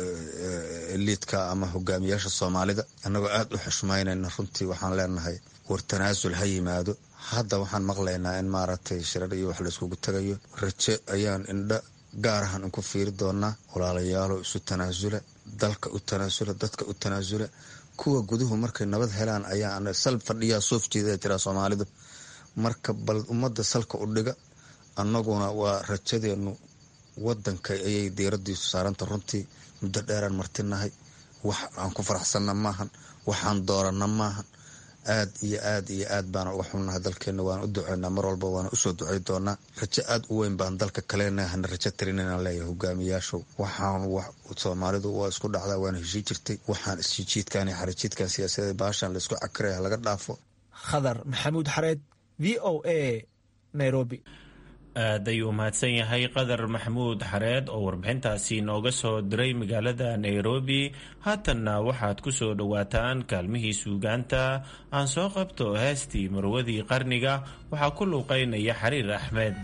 liidka ama hogaamiyaasha soomaalida annagoo aada u xushmaynayna runtii waxaan leenahay war tanaasul ha yimaado hadda waxaan maqlaynaa in maaragtay shirar iyo wax layskugu tagayo rajo ayaan indha gaar ahaan inku fiiri doonaa walaalayaalo isu tanaasula dalka u tanaasula dadka u tanaasula kuwa guduhu markay nabad helaan ayaa sal fadhiyaa soof jeeda tiraa soomaalidu marka bal ummadda salka u dhiga annaguna waa rajadeenu wadanka ayay diiradiisu saaranta runtii muddo dheeraan martinahay wax aan ku faraxsanna maahan waxaan dooranna maahan aad iyo aad iyo aad baana uga xunnahay dalkeenna waana u duceynaa mar walba waana usoo ducey doonaa rajo aad u weyn baan dalka kalena hana rajo tirin inaan leeyahay hogaamiyaashow waxaan soomaalidu waa isku dhacdaa waana heshii jirtay waxaan isjijiidkan iyo xarijiidkan siyaasadeed baashaan laysku cakiraya laga dhaafo khadar maxamuud xareed v o a nairobi aad ayuu mahadsan yahay qadar maxamuud xareed oo warbixintaasi nooga soo diray magaalada nairobi haatanna waxaad ku soo dhowaataan kaalmihii suugaanta aan soo qabto heestii marwadii qarniga waxaa ku luuqaynaya xariir axmed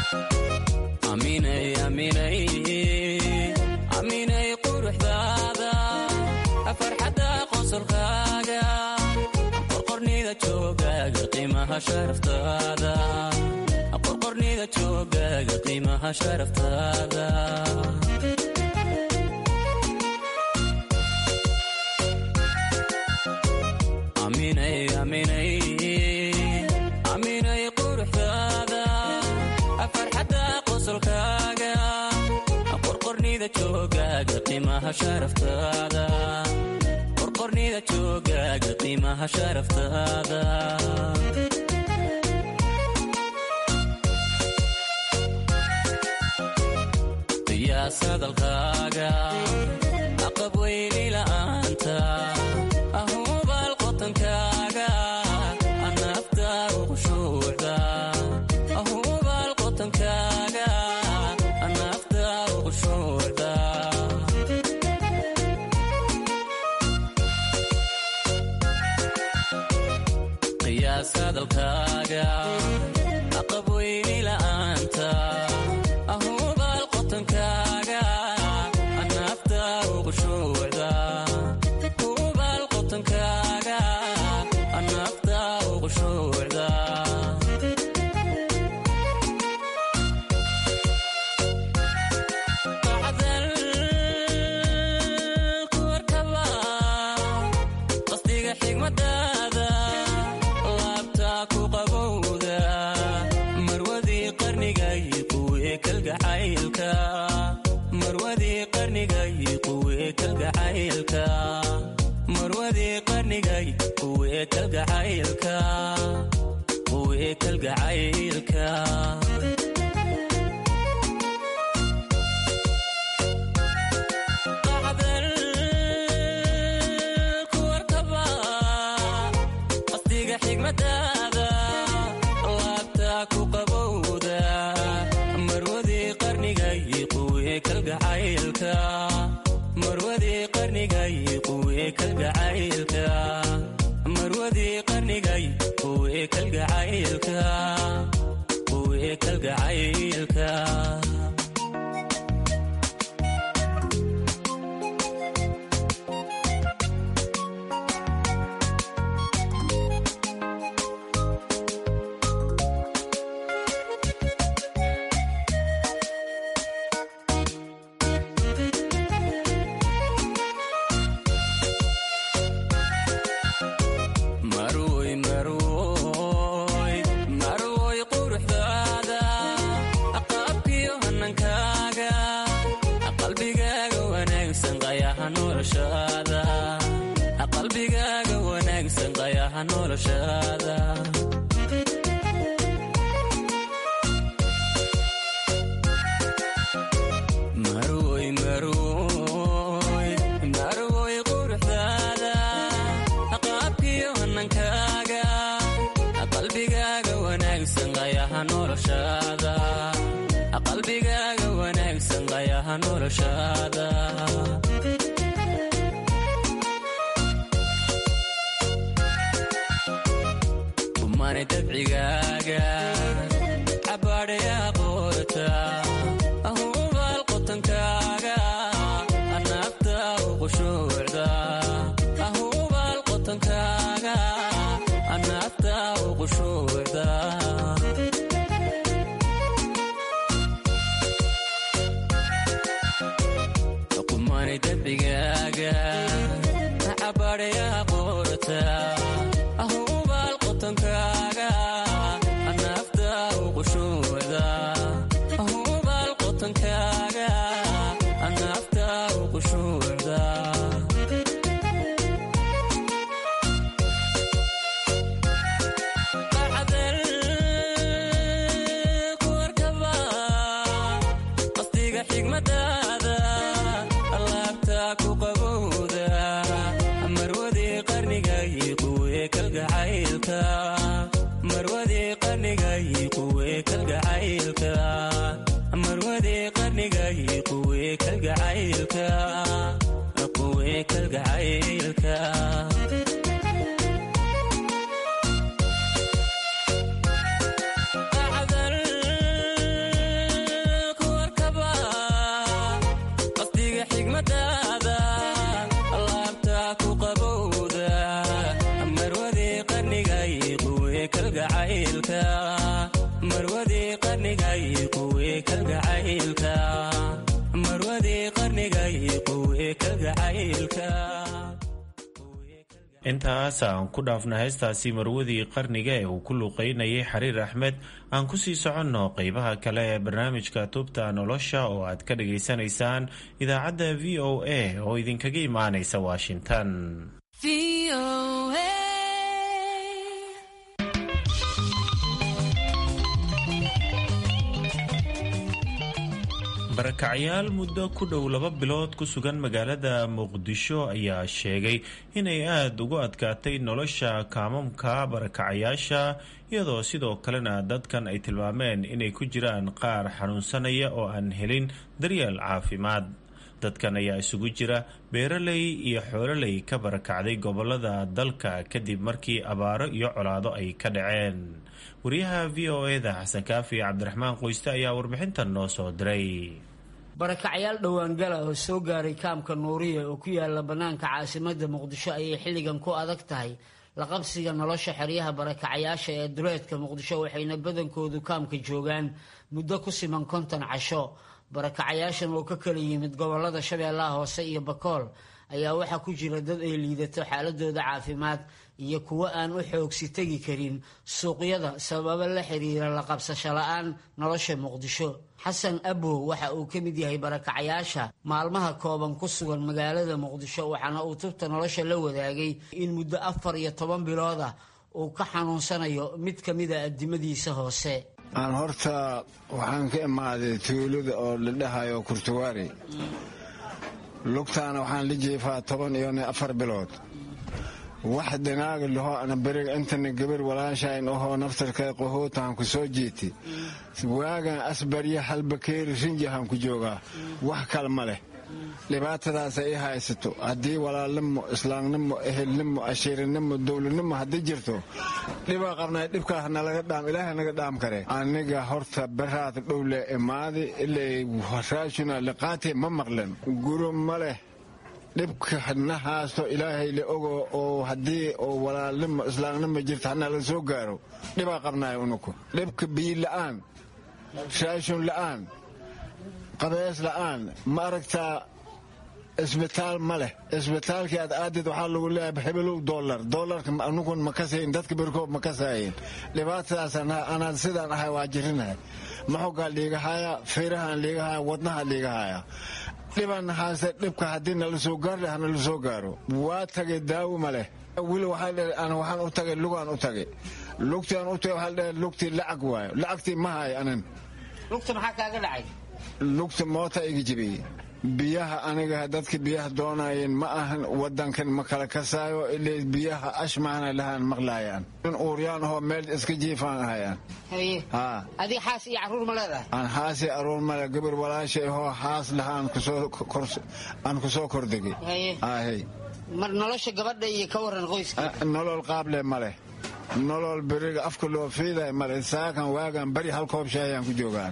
qorqornida joogaaga qiimaha sharaftaada aminay quruxdaada farxadda qosolkaaga qorqornida joogaaga qiimaha sharaftaada qorqornida joogaaga qiimaha sharaftaada sadalkaaga aqab weyni la'aanta ahubaal qotankaaga anafta uqushuucda ahubaal qotankaaga anafta uqushuucda hadalkaaga aqabweyni la'aanta ahubaal qotankaaga anaafta ugu shuucda hubaal qotankaaga anaafta ugu shuucda qasdiga xigmadaada laabta ku qabowda marwadii qarnigay quwee kalgacaylka marwadii qarnigay quwee kalgacaylka marwadii qarnigay quwee kalgacaylka quwee kalgacaylka qasdiga xigmadaada laabta ku qabowda marwadii qarnigay quwee kalgacaylka marwadii qarnigay quwee kalgacaylka marwadii qarnigay quwee kalgacaylka quwee kalgacaylka marwoy marwoy marwoy quruxdaada qaabkiyo hanankaaga qalbigaaga wanaagsan qayaha noloshaada qalbigaaga wanaagsan qayaha noloshaada marwoy marwoy marwoy quruxdaada qaabkiyo hanankaaga qalbigaaga wanaagsan qayaha noloshaada qalbigaaga wanaagsan qayaha noloshaada kumani dabcigaaga cabaadhayaa qoorta ahubaal qotankaaga anaafta ugu shuucda ahubaal qotankaaga anaafta ugu shuucda kumani dabcigaaga cabaadhayaa qoorta ahubaal qotankaaga anaafta ugu shuucda ahubaal qotankaaga anaafta ugu shuucda qasdiga xigmadaada laabta ku qabowda marwadii qarnigay quwee kalgacaylka marwadii qarnigay quwee kalgacaylka marwadii qarnigay quwee kalgacaylka quwee kalgacaylka qasdiga xigmadaada laabta ku qabowda marwadii qarnigay quwee kalgacaylka marwadii qarnigay quwee kalgacaylka marwadii qarnigay quwee kalgacaylka intaas aan ku dhaafna heestaasi marwadii qarniga ee uu ku luuqeynayay xariir axmed aan kusii soconno qeybaha kale ee barnaamijka tubta nolosha oo aad ka dhageysanaysaan idaacadda v o a oo idinkaga imaanaysa washington barakacyaal muddo ku dhow laba bilood ku sugan magaalada muqdisho ayaa sheegay inay aada ugu adkaatay nolosha kaamamka barakacayaasha iyadoo sidoo kalena dadkan ay tilmaameen inay ku jiraan qaar xanuunsanaya oo aan helin daryeel caafimaad dadkan ayaa isugu jira beeraley iyo xoololey ka barakacday gobolada dalka kadib markii abaaro iyo colaado ay ka dhaceen wariyaha v o eda xasan kaafi cabdiraxmaan qoyste ayaa warbixintan noo soo diray barakacyaal dhowaangala oo soo gaaray kaamka nuuriya oo ku yaala bannaanka caasimadda muqdisho ayay xilligan ku adag tahay laqabsiga nolosha xeryaha barakacayaasha ee duleedka muqdisho waxayna badankoodu kaamka joogaan muddo ku siman konton casho barakacayaashan oo ka kala yimid gobolada shabeellaha hoose iyo bakool ayaa waxaa ku jira dad ay liidato xaaladooda caafimaad iyo kuwo aan u xoogsi tegi karin suuqyada sababo la xiriira la qabsasho la-aan nolosha muqdisho xasan abow waxa uu ka mid yahay barakacayaasha maalmaha kooban ku sugan magaalada muqdisho waxaana uu tubta nolosha la wadaagay in muddo afar iyo toban bilood ah uu ka xanuunsanayo mid ka mida addimadiisa hoose aan horta waxaan ka imaaday tuulada oo la dhahayo kurtuwaari lugtaana waxaan la jeefaa toban iyo afar bilood wax dhinaaga laho ana beriga intana gabar walaashayn ahoo naftarkay qahoutahan ku soo jiiti waagan asbarya halbakeeri rinjahan ku joogaa wax kale ma leh dhibaatadaasa ii haysato haddii walaalnimo islaamnimo ehelnimo ashiirinimo dowladnimo haddii jirto dhibaa qabnay dhibkaas nalaga dhaam ilaahay naga dhaam kare aniga horta baraad dhowle imaadi ilay raashuna liqaati ma maqlen guro ma leh dhibka na haasto ilaahay la ogo oo haddii oo walaalnimo islaamnimo jirta hana la soo gaaro dhibaa qabnay unuku dhibka biyi la'aan raashun la'aan qabees la'aan ma aragtaa isbitaal ma leh isbitaalkii aad aadid waxaa lagu leeyahay hebelow dolar dolarka anugun ma kasayin dadka berkoob ma kasayin dhibaatadaas anaad sidaan ahay waa jirinahay maxogaa liigahaya feerahaan liigahaya wadnaha liigahaya dhiban haase dhibka haddii nala soo gaar leh hanala soo gaaro waa tagay daawo ma leh wili waxaan u tagay lugaan u tagay lugtaan u tagay waxaa dheh lugtii lacag waayo lacagtii ma haay anan lugta maxaa kaaga dhacay lugta moota iga jibiyey biyaha aniga dadka biyaha doonayeen ma ahan wadankan ma kala kasaayo ilay biyaha ashmaana lahaan maqlaayaan in uuryaan ahoo meel iska jiifaan ahayaan adiga xaas iyo caruur ma leedahay aan xaasi aruur male gabar walaashay ahoo xaas lahaan aan kusoo kordegay mar nolosha gabadha iyo ka waran qoyska nolol qaable ma leh nolol beriga afka loo fiiday male saakan waagan bari hal koob shaayaan ku joogaan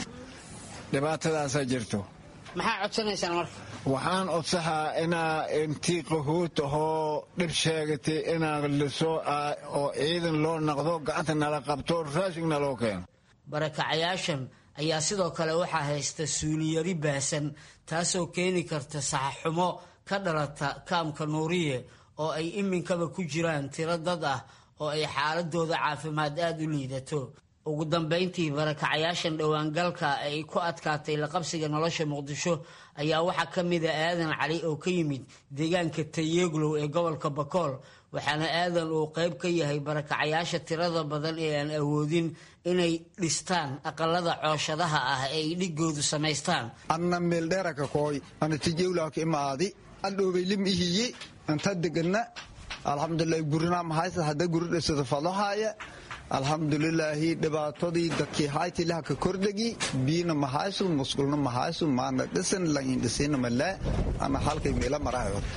dhibaatadaasaa jirto maxaa codsanaysaan marka waxaan codsahaa inaa intii qahuut ahoo dhib sheegatay inaa lasoo oo ciidan loo naqdo gacanta nala qabto raashig naloo keeno barakacayaashan ayaa sidoo kale waxaa haysta suuliyari baasan taasoo keeni karta saxaxumo ka dhalata kaamka nuuriye oo ay iminkaba ku jiraan tiro dad ah oo ay xaaladooda caafimaad aada u liidato ugu dambayntii barakacayaashan dhowaangalka ay ku adkaatay laqabsiga nolosha muqdisho ayaa waxaa ka mida aadan cali oo ka yimid deegaanka tayeeglow ee gobolka bakool waxaana aadan uu qayb ka yahay barakacayaasha tirada badan ee aan awoodin inay dhistaan aqalada cooshadaha ah ee ay dhigoodu samaystaan anna meeldheeraka kooy ana tijewlaaka imaadi andhoobay lim ihiye anta degana alxamdulilah gurinaa mahaysa hadda guri dhisada fadahaaya alxamdulilaahi dhibaatadii dadkii haytilaha ka kordhegi biyina mahaysu musqulna mahaysu maana dhisan laindhisina malaa ana halkay meela marahay horta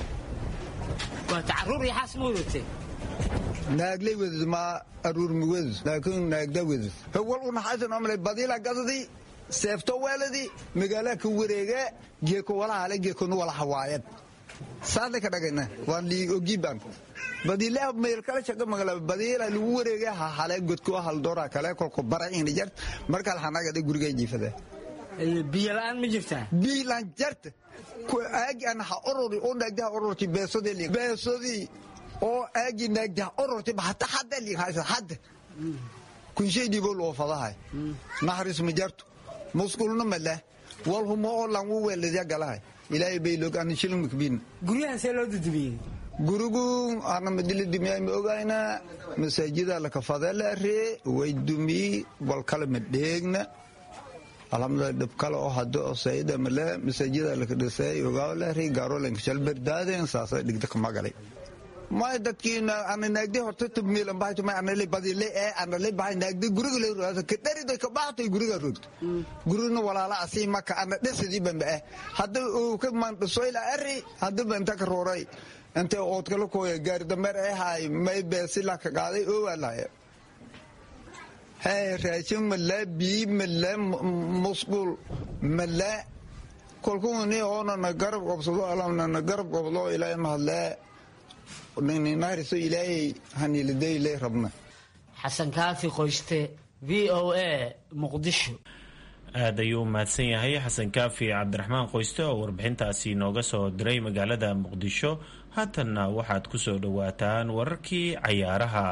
waata caruur iyo xaas ma wadatee naaglay wedud ma aruur ma wedud laakiin naagda wedud howal una haysan omle badila gadadi seefto weeladi magaalaa ka wareega geeko walahale geekonu wala hawaayan saasay ka dhagayna waan lii ogiban badiilaha meel kale shaqa magala badiila lagu wareegay ha hale godko hal doora kale kolko baraciina jart markaa xanaagada guriga jiifada biyo la'aan ma jirtaa biyo la'aan jarta aagi ana ha orori oo naagdaha ororti beesodii beesodii oo aagi naagdaha ororti hata hadda liin haysa hadda kunshay dhibo loo fadahay naxariis ma jarto musqulna ma leh walhuma oo lan wu weeladiya galahay ilaahay bay log aan shilin makbiin guryahan see loo dudumiyey gurigu ana madili dumiyay ma ogayna masaajida la kafada la ree way dumi wal kala ma dheegna alhamdulillah dhib kale oo hadda oo sayida male masaajida la kadhisay ogaa la ree gaaro la kashal berdaaden saasa dhigda kama galay may dadkiina ana naagdi horta tubmiilan bahayto may anali badile ee anali bahay naagdi guriga le roasa ka dhariday ka baxtay guriga rogto gurina walaala asii maka ana dhasadii bamba eh hadda uu ka mandhasoyla ari hadda banta ka rooray inta oodkala kooya gaari dameer ee haay may beesila ka qaaday oo walaaya hay raashin male bii male musqul male kolkuuni oonana garab qobsado alamnana garab qobdo ilaahay mahadlee nininaariso ilaahay haniilidayle rabna xasan kaafi qoyste v o a muqdisho aad ayuu u mahadsan yahay xasan kaafi cabdiraxmaan qoyste oo warbixintaasi nooga soo diray magaalada muqdisho haatanna waxaad ku soo dhowaataan wararkii cayaaraha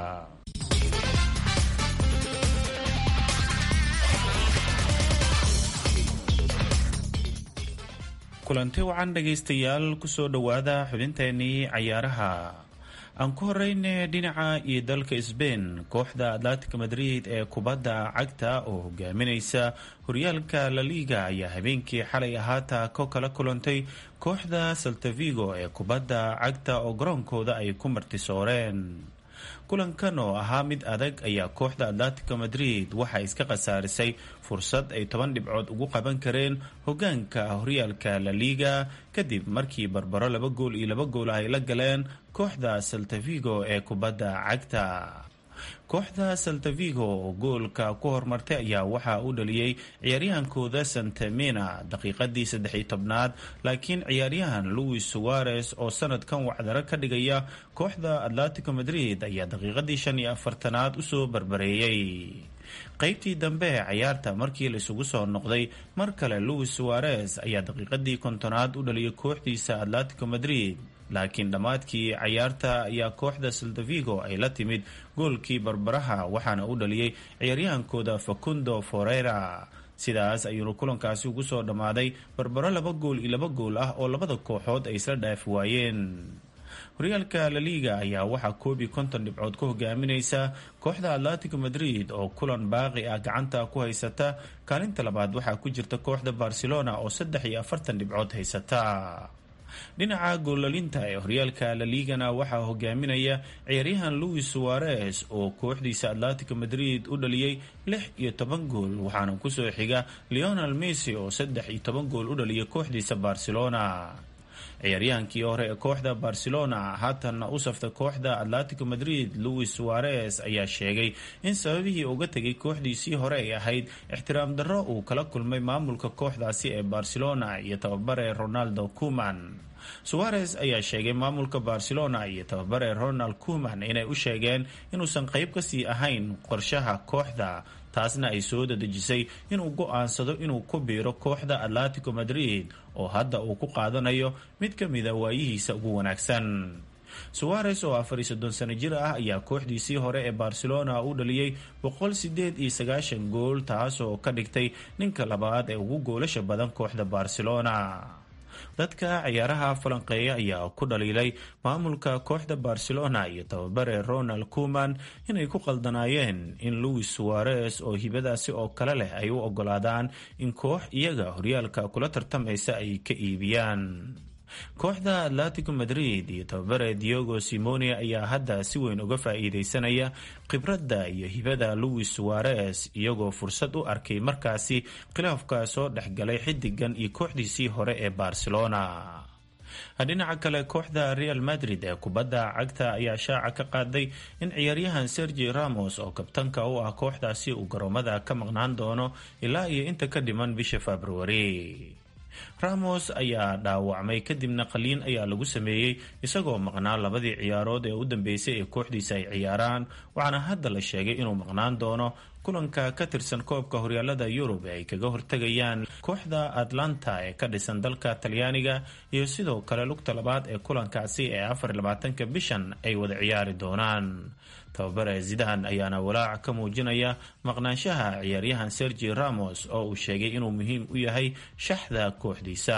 kulanti wacan dhegaystayaal kusoo dhowaada xubinteenii cayaaraha aan ku horeyne dhinaca iyo dalka sbain kooxda atlantic madrid ee kubadda cagta oo hogaaminaysa horyaalka laliga ayaa habeenkii xalay ahaata ko kala kulantay kooxda saltavigo ee kubadda cagta oo garoonkooda ay ku martisooreen kulankan oo ahaa mid adag ayaa kooxda atlantico madrid waxay iska khasaarisay fursad ay toban dhibcood ugu qaban kareen hogaanka horyaalka laliga kadib markii barbaro laba gool iyo laba gool ay la galeen kooxda saltavigo ee kubadda cagta kooxda saltavigo oo goolka ku hormartay ayaa waxaa u dhaliyey ciyaaryahankooda santamina daqiiqadii saddex-iyo tobnaad laakiin ciyaaryahan louis suarez oo sanadkan wacdaro ka dhigaya kooxda atlantico madrid ayaa daqiiqadii shan iyo afartanaad usoo barbareeyey qaybtii dambe ee cayaarta markii la isugu soo noqday mar kale louis suarez ayaa daqiiqadii kontonaad u dhaliyay kooxdiisa atlantico madrid laakiin dhammaadkii cayaarta ayaa kooxda saldavigo ay la timid goolkii barbaraha waxaana u dhaliyey ciyaaryahankooda facundo forera sidaas ayuunu kulankaasi ugu soo dhammaaday barbaro laba gool iyo laba gool ah oo labada kooxood ay isla dhaafi waayeen horyaalka laliga ayaa waxaa koob iyo konton dhibcood ku hogaaminaysa kooxda atlantico madrid oo kulan baaqi ah gacanta ku haysata kaalinta labaad waxaa ku jirta kooxda barcelona oo saddex iyo afartan dhibcood haysata dhinaca goolalinta ee horyaalka laligana waxaa hogaaminaya ciyaaryahan louis suarez oo kooxdiisa atlantico madrid u dhaliyey lix iyo toban gool waxaana kusoo xiga leonel messi oo saddex iyo toban gool u dhaliyay kooxdiisa barcelona ciyaaryahankii hore ee kooxda barcelona haatanna u safta kooxda atlantico madrid louis suarez ayaa sheegay in sababihii uga tegay kooxdiisii hore ay ahayd ixtiraam darro uu kala kulmay maamulka kooxdaasi ee barcelona iyo tababare ronaldo kuman suarez ayaa sheegay maamulka barcelona iyo tababare ronald kuman inay u sheegeen inuusan qayb kasii ahayn qorshaha kooxda taasna ay soo dadejisay inuu go-aansado inuu ku biiro kooxda atlantico madrid oo hadda uu ku qaadanayo mid ka mida waayihiisa ugu wanaagsan suarez oo afar iyo soddon sano jir ah ayaa kooxdiisii hore ee barcelona u dhaliyey boqol sideed iyo sagaashan gool taasoo ka dhigtay ninka labaad ee ugu goolasha badan kooxda barcelona dadka ciyaaraha falanqeeya ayaa ku dhaliilay maamulka kooxda barcelona iyo tababare ronald kuman inay ku qaldanaayeen in louis suarez oo hibadaasi oo kale leh ay u ogolaadaan in koox iyaga horyaalka kula tartamaysa ay ka iibiyaan kooxda atlantico madrid iyo tababare diogo simone ayaa hadda si weyn uga faa-iideysanaya khibradda iyo hibada louis suarez iyagoo fursad u arkay markaasi khilaafka soo dhexgalay xidigan iyo kooxdiisii hore ee barcelona dhinaca kale kooxda real madrid ee kubadda cagta ayaa shaaca ka qaaday in ciyaaryahan sergi ramos oo kabtanka u ah kooxdaasi uu garoomada ka maqnaan doono ilaa iyo inta ka dhiman bisha februari ramos ayaa dhaawacmay kadibna qaliin ayaa lagu sameeyey isagoo maqnaa labadii ciyaarood ee u dambeysay ee kooxdiisa ay ciyaaraan waxaana hadda la sheegay inuu maqnaan doono kulanka ka tirsan koobka horyaalada yurub ee ay kaga hortegayaan kooxda atlanta ee ka dhisan dalka talyaaniga iyo sidoo kale lugta labaad ee kulankaasi ee afar labaatanka bishan ay wada ciyaari doonaan tababare zidahan ayaana walaac ka muujinaya maqnaanshaha ciyaaryahan sergi ramos oo uu sheegay inuu muhiim u yahay shaxda kooxdiisa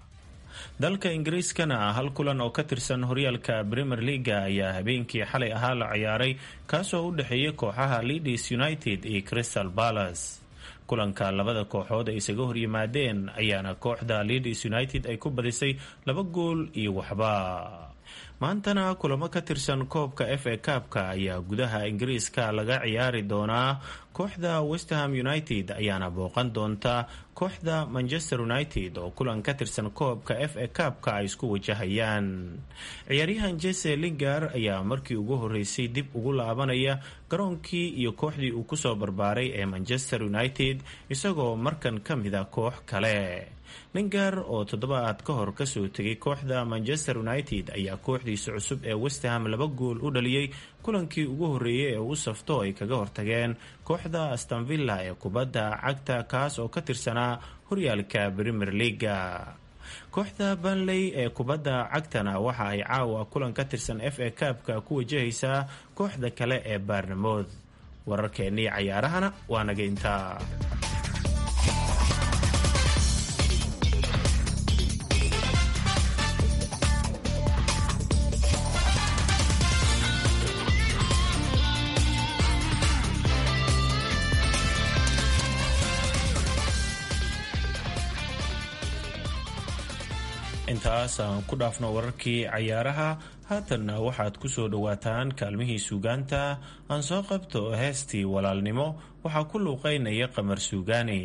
dalka ingiriiskana hal kulan oo ka tirsan horyaalka premier leaga ayaa habeenkii xalay ahaa la ciyaaray kaasoo u dhexeeyay kooxaha leadis united iyo crystal palace kulanka labada kooxood ay isaga horyimaadeen ayaana kooxda leadis united ay ku badisay laba gool iyo waxba maantana kulamo ka tirsan koobka f a kaabka ayaa gudaha ingiriiska laga ciyaari doonaa kooxda westham united ayaana booqan doonta kooxda manchester united oo kulan ka tirsan koobka f a kaabka ay isku wajahayaan ciyaaryahan jese lingar ayaa markii ugu horeysay dib ugu laabanaya garoonkii iyo kooxdii uu kusoo barbaaray ee manchester united isagoo markan ka mida koox kale lingar oo toddobaad ka hor kasoo tegay kooxda manchester united ayaa kooxdiisa cusub ee westham laba gool u dhaliyey kulankii ugu horeeyay ee uu safto ay kaga hortageen kooxda astanvilla ee kubadda cagta kaas oo ka tirsanaa horyaalka premier leaga kooxda banley ee kubadda cagtana waxa ay caawa kulan ka tirsan f a kaabka ku wajahaysaa kooxda kale ee baarnamood wararkeennii cayaarahana waa naga intaa intaas aan ku dhaafno wararkii cayaaraha haatanna waxaad ku soo dhowaataan kaalmihii suugaanta aan soo qabto heestii walaalnimo waxaa ku luuqaynaya qamar suugaani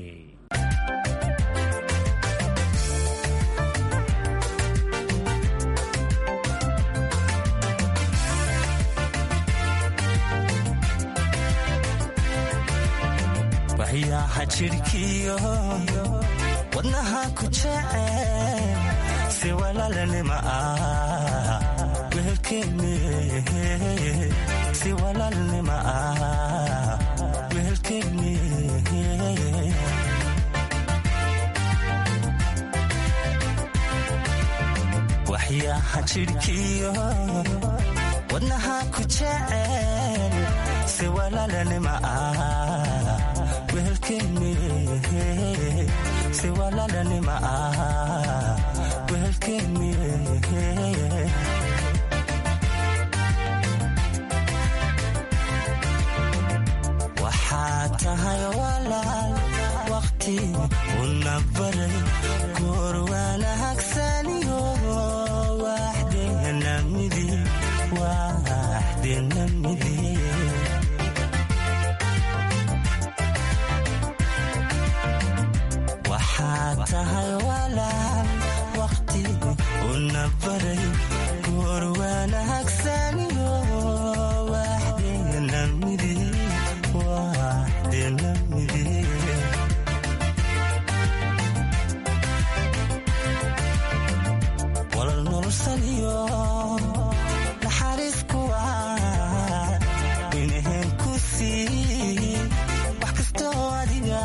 wadnaha ku jecel si walaalnima ah wehelkeeni si walaalnima ah wehelkeeni waxyaha jidhkiyo wadnaha ku jecel si walaalnima ah wehelkeeni si walaalnima ah wehelkeeni waxaad tahay walaal waqti una baray goor wanahagsaniyo waxdeena midi waxdeena midi waxaad tahay walaal waqti una baray goor wanahagsaniyo waxdeena midi waxdeena midi walal nolosaniyo naxariis kuwa inaheen ku sii wax kastoo adiga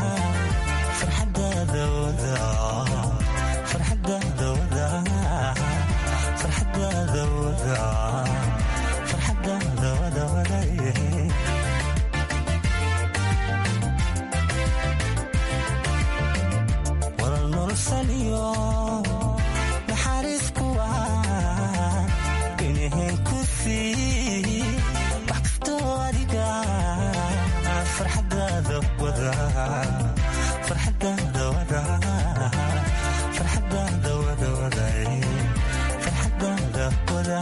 walal nolosaniyo naxariis kuwa inaheen ku sii wax kastoo adiga farxadaada wada farxadaada wada farxadaada wada wada farxadaada wada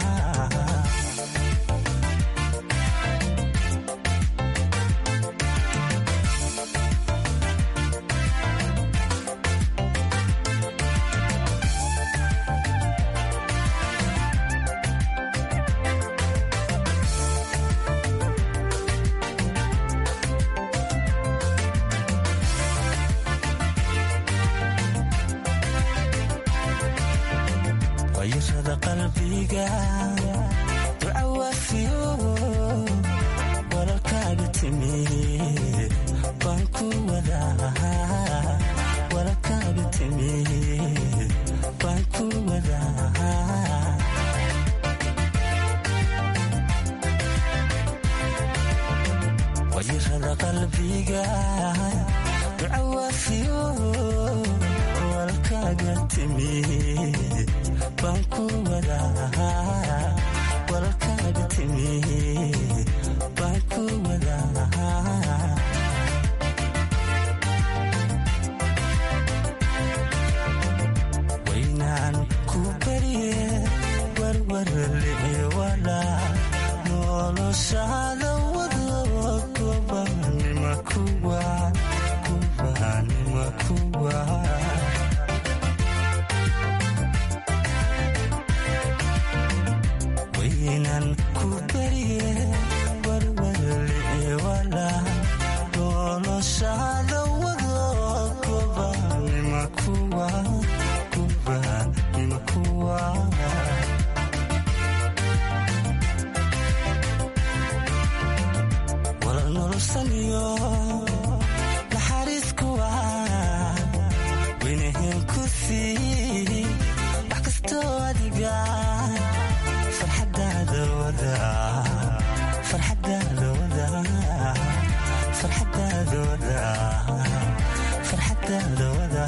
wayirada qalbiga duca waafiyo walalkaaga timi baan ku wadaa walalkaaga timi baan ku wadaa wayirada qalbiga duca waafiyo walalkaaga timi baan ku wadaa walalkaaga timi baan ku wadaa waynaan ku bariye warwarle walaa noloshaada wado kubanima kuwa kubanima kuwa waynan ku barye warwarle walaa noloshaada wado kubanima kuwa kubanima kuwa wala nolosaniyo naxariiskuwa weynahen ku sii wax kastoo adiga farxadaada wada farxadaada wada farxadaada wada farxadaada wada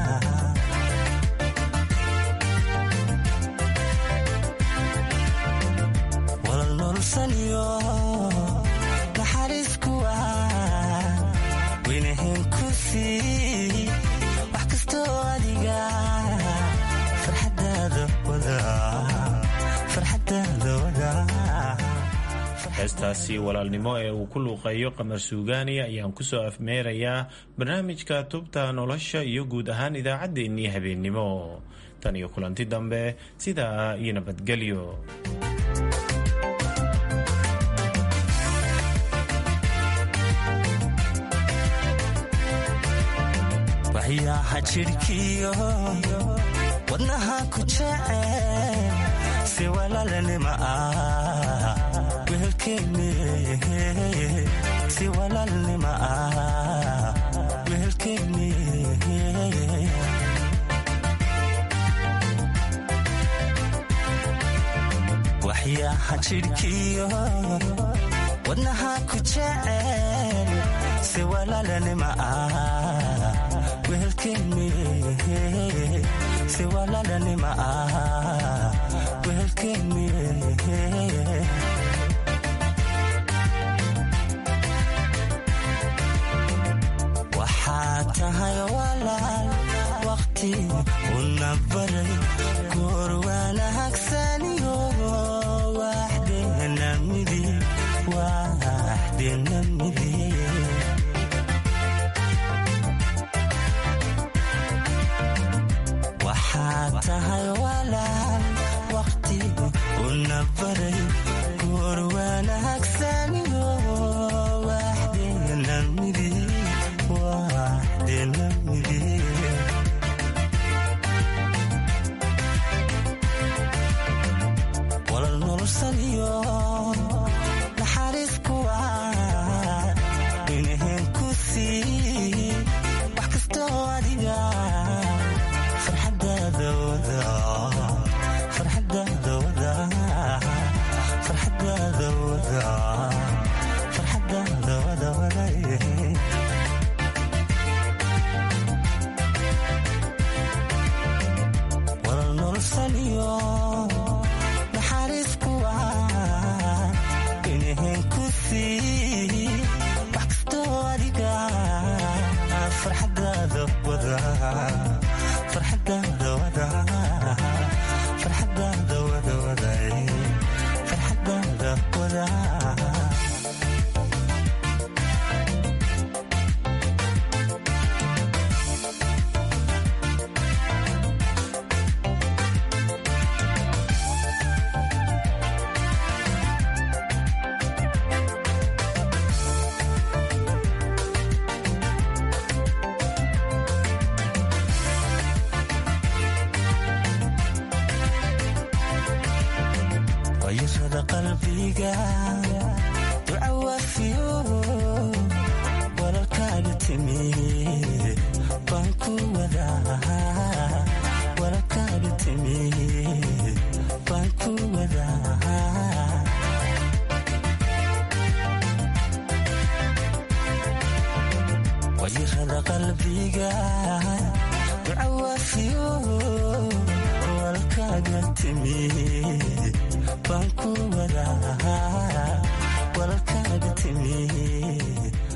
walal nolosaniyo naxariiskuwa weynahen ku sii wax kastoo adiga farxadaada wada farxadaada wada heestaasi walaalnimo ee uu ku luuqeeyo qamar suugaani ayaan kusoo afmeerayaa barnaamijka tubta nolosha iyo guud ahaan idaacaddeenii habeennimo tan iyo kulanti dambe sidaa iyo nabadgelyo waxyaaha jidhkiyo wadnaha ku jecel si walaalnima ah wehelkeeni si walaalnima ah wehelkeeni waxyaaha jidhkiyo wadnaha ku jecel si walaalnima ah wehelkeeni si walaalnima ah wehelkeeni waxaa tahay walaal waqti una baray goor wanaagsaniyo waxdeena midi waxdeena midi waxaa tahay walaal waqti una baray goor wanaagsaniyo waxdeena midi waxdeena midi walal nolosaniyo naxariiskuwa weynahen ku sii wax kastoo adiga farxadaada wada farxadaada wada farxadaada wada farxadaada wada wada walal nolosaniyo naxariiskuwa weynahen ku sii wax kastoo adiga farxadaada wada farxadaada wada farxadaada wada wada farxadaada wada wayashada qalbiga duca waafiyo walaalkaaga timi baan ku wadaa walaalkaaga timi baan ku wadaa wayashada qalbiga duca waafiyo walaalkaaga timi baan ku wadaa walaalkaaga timi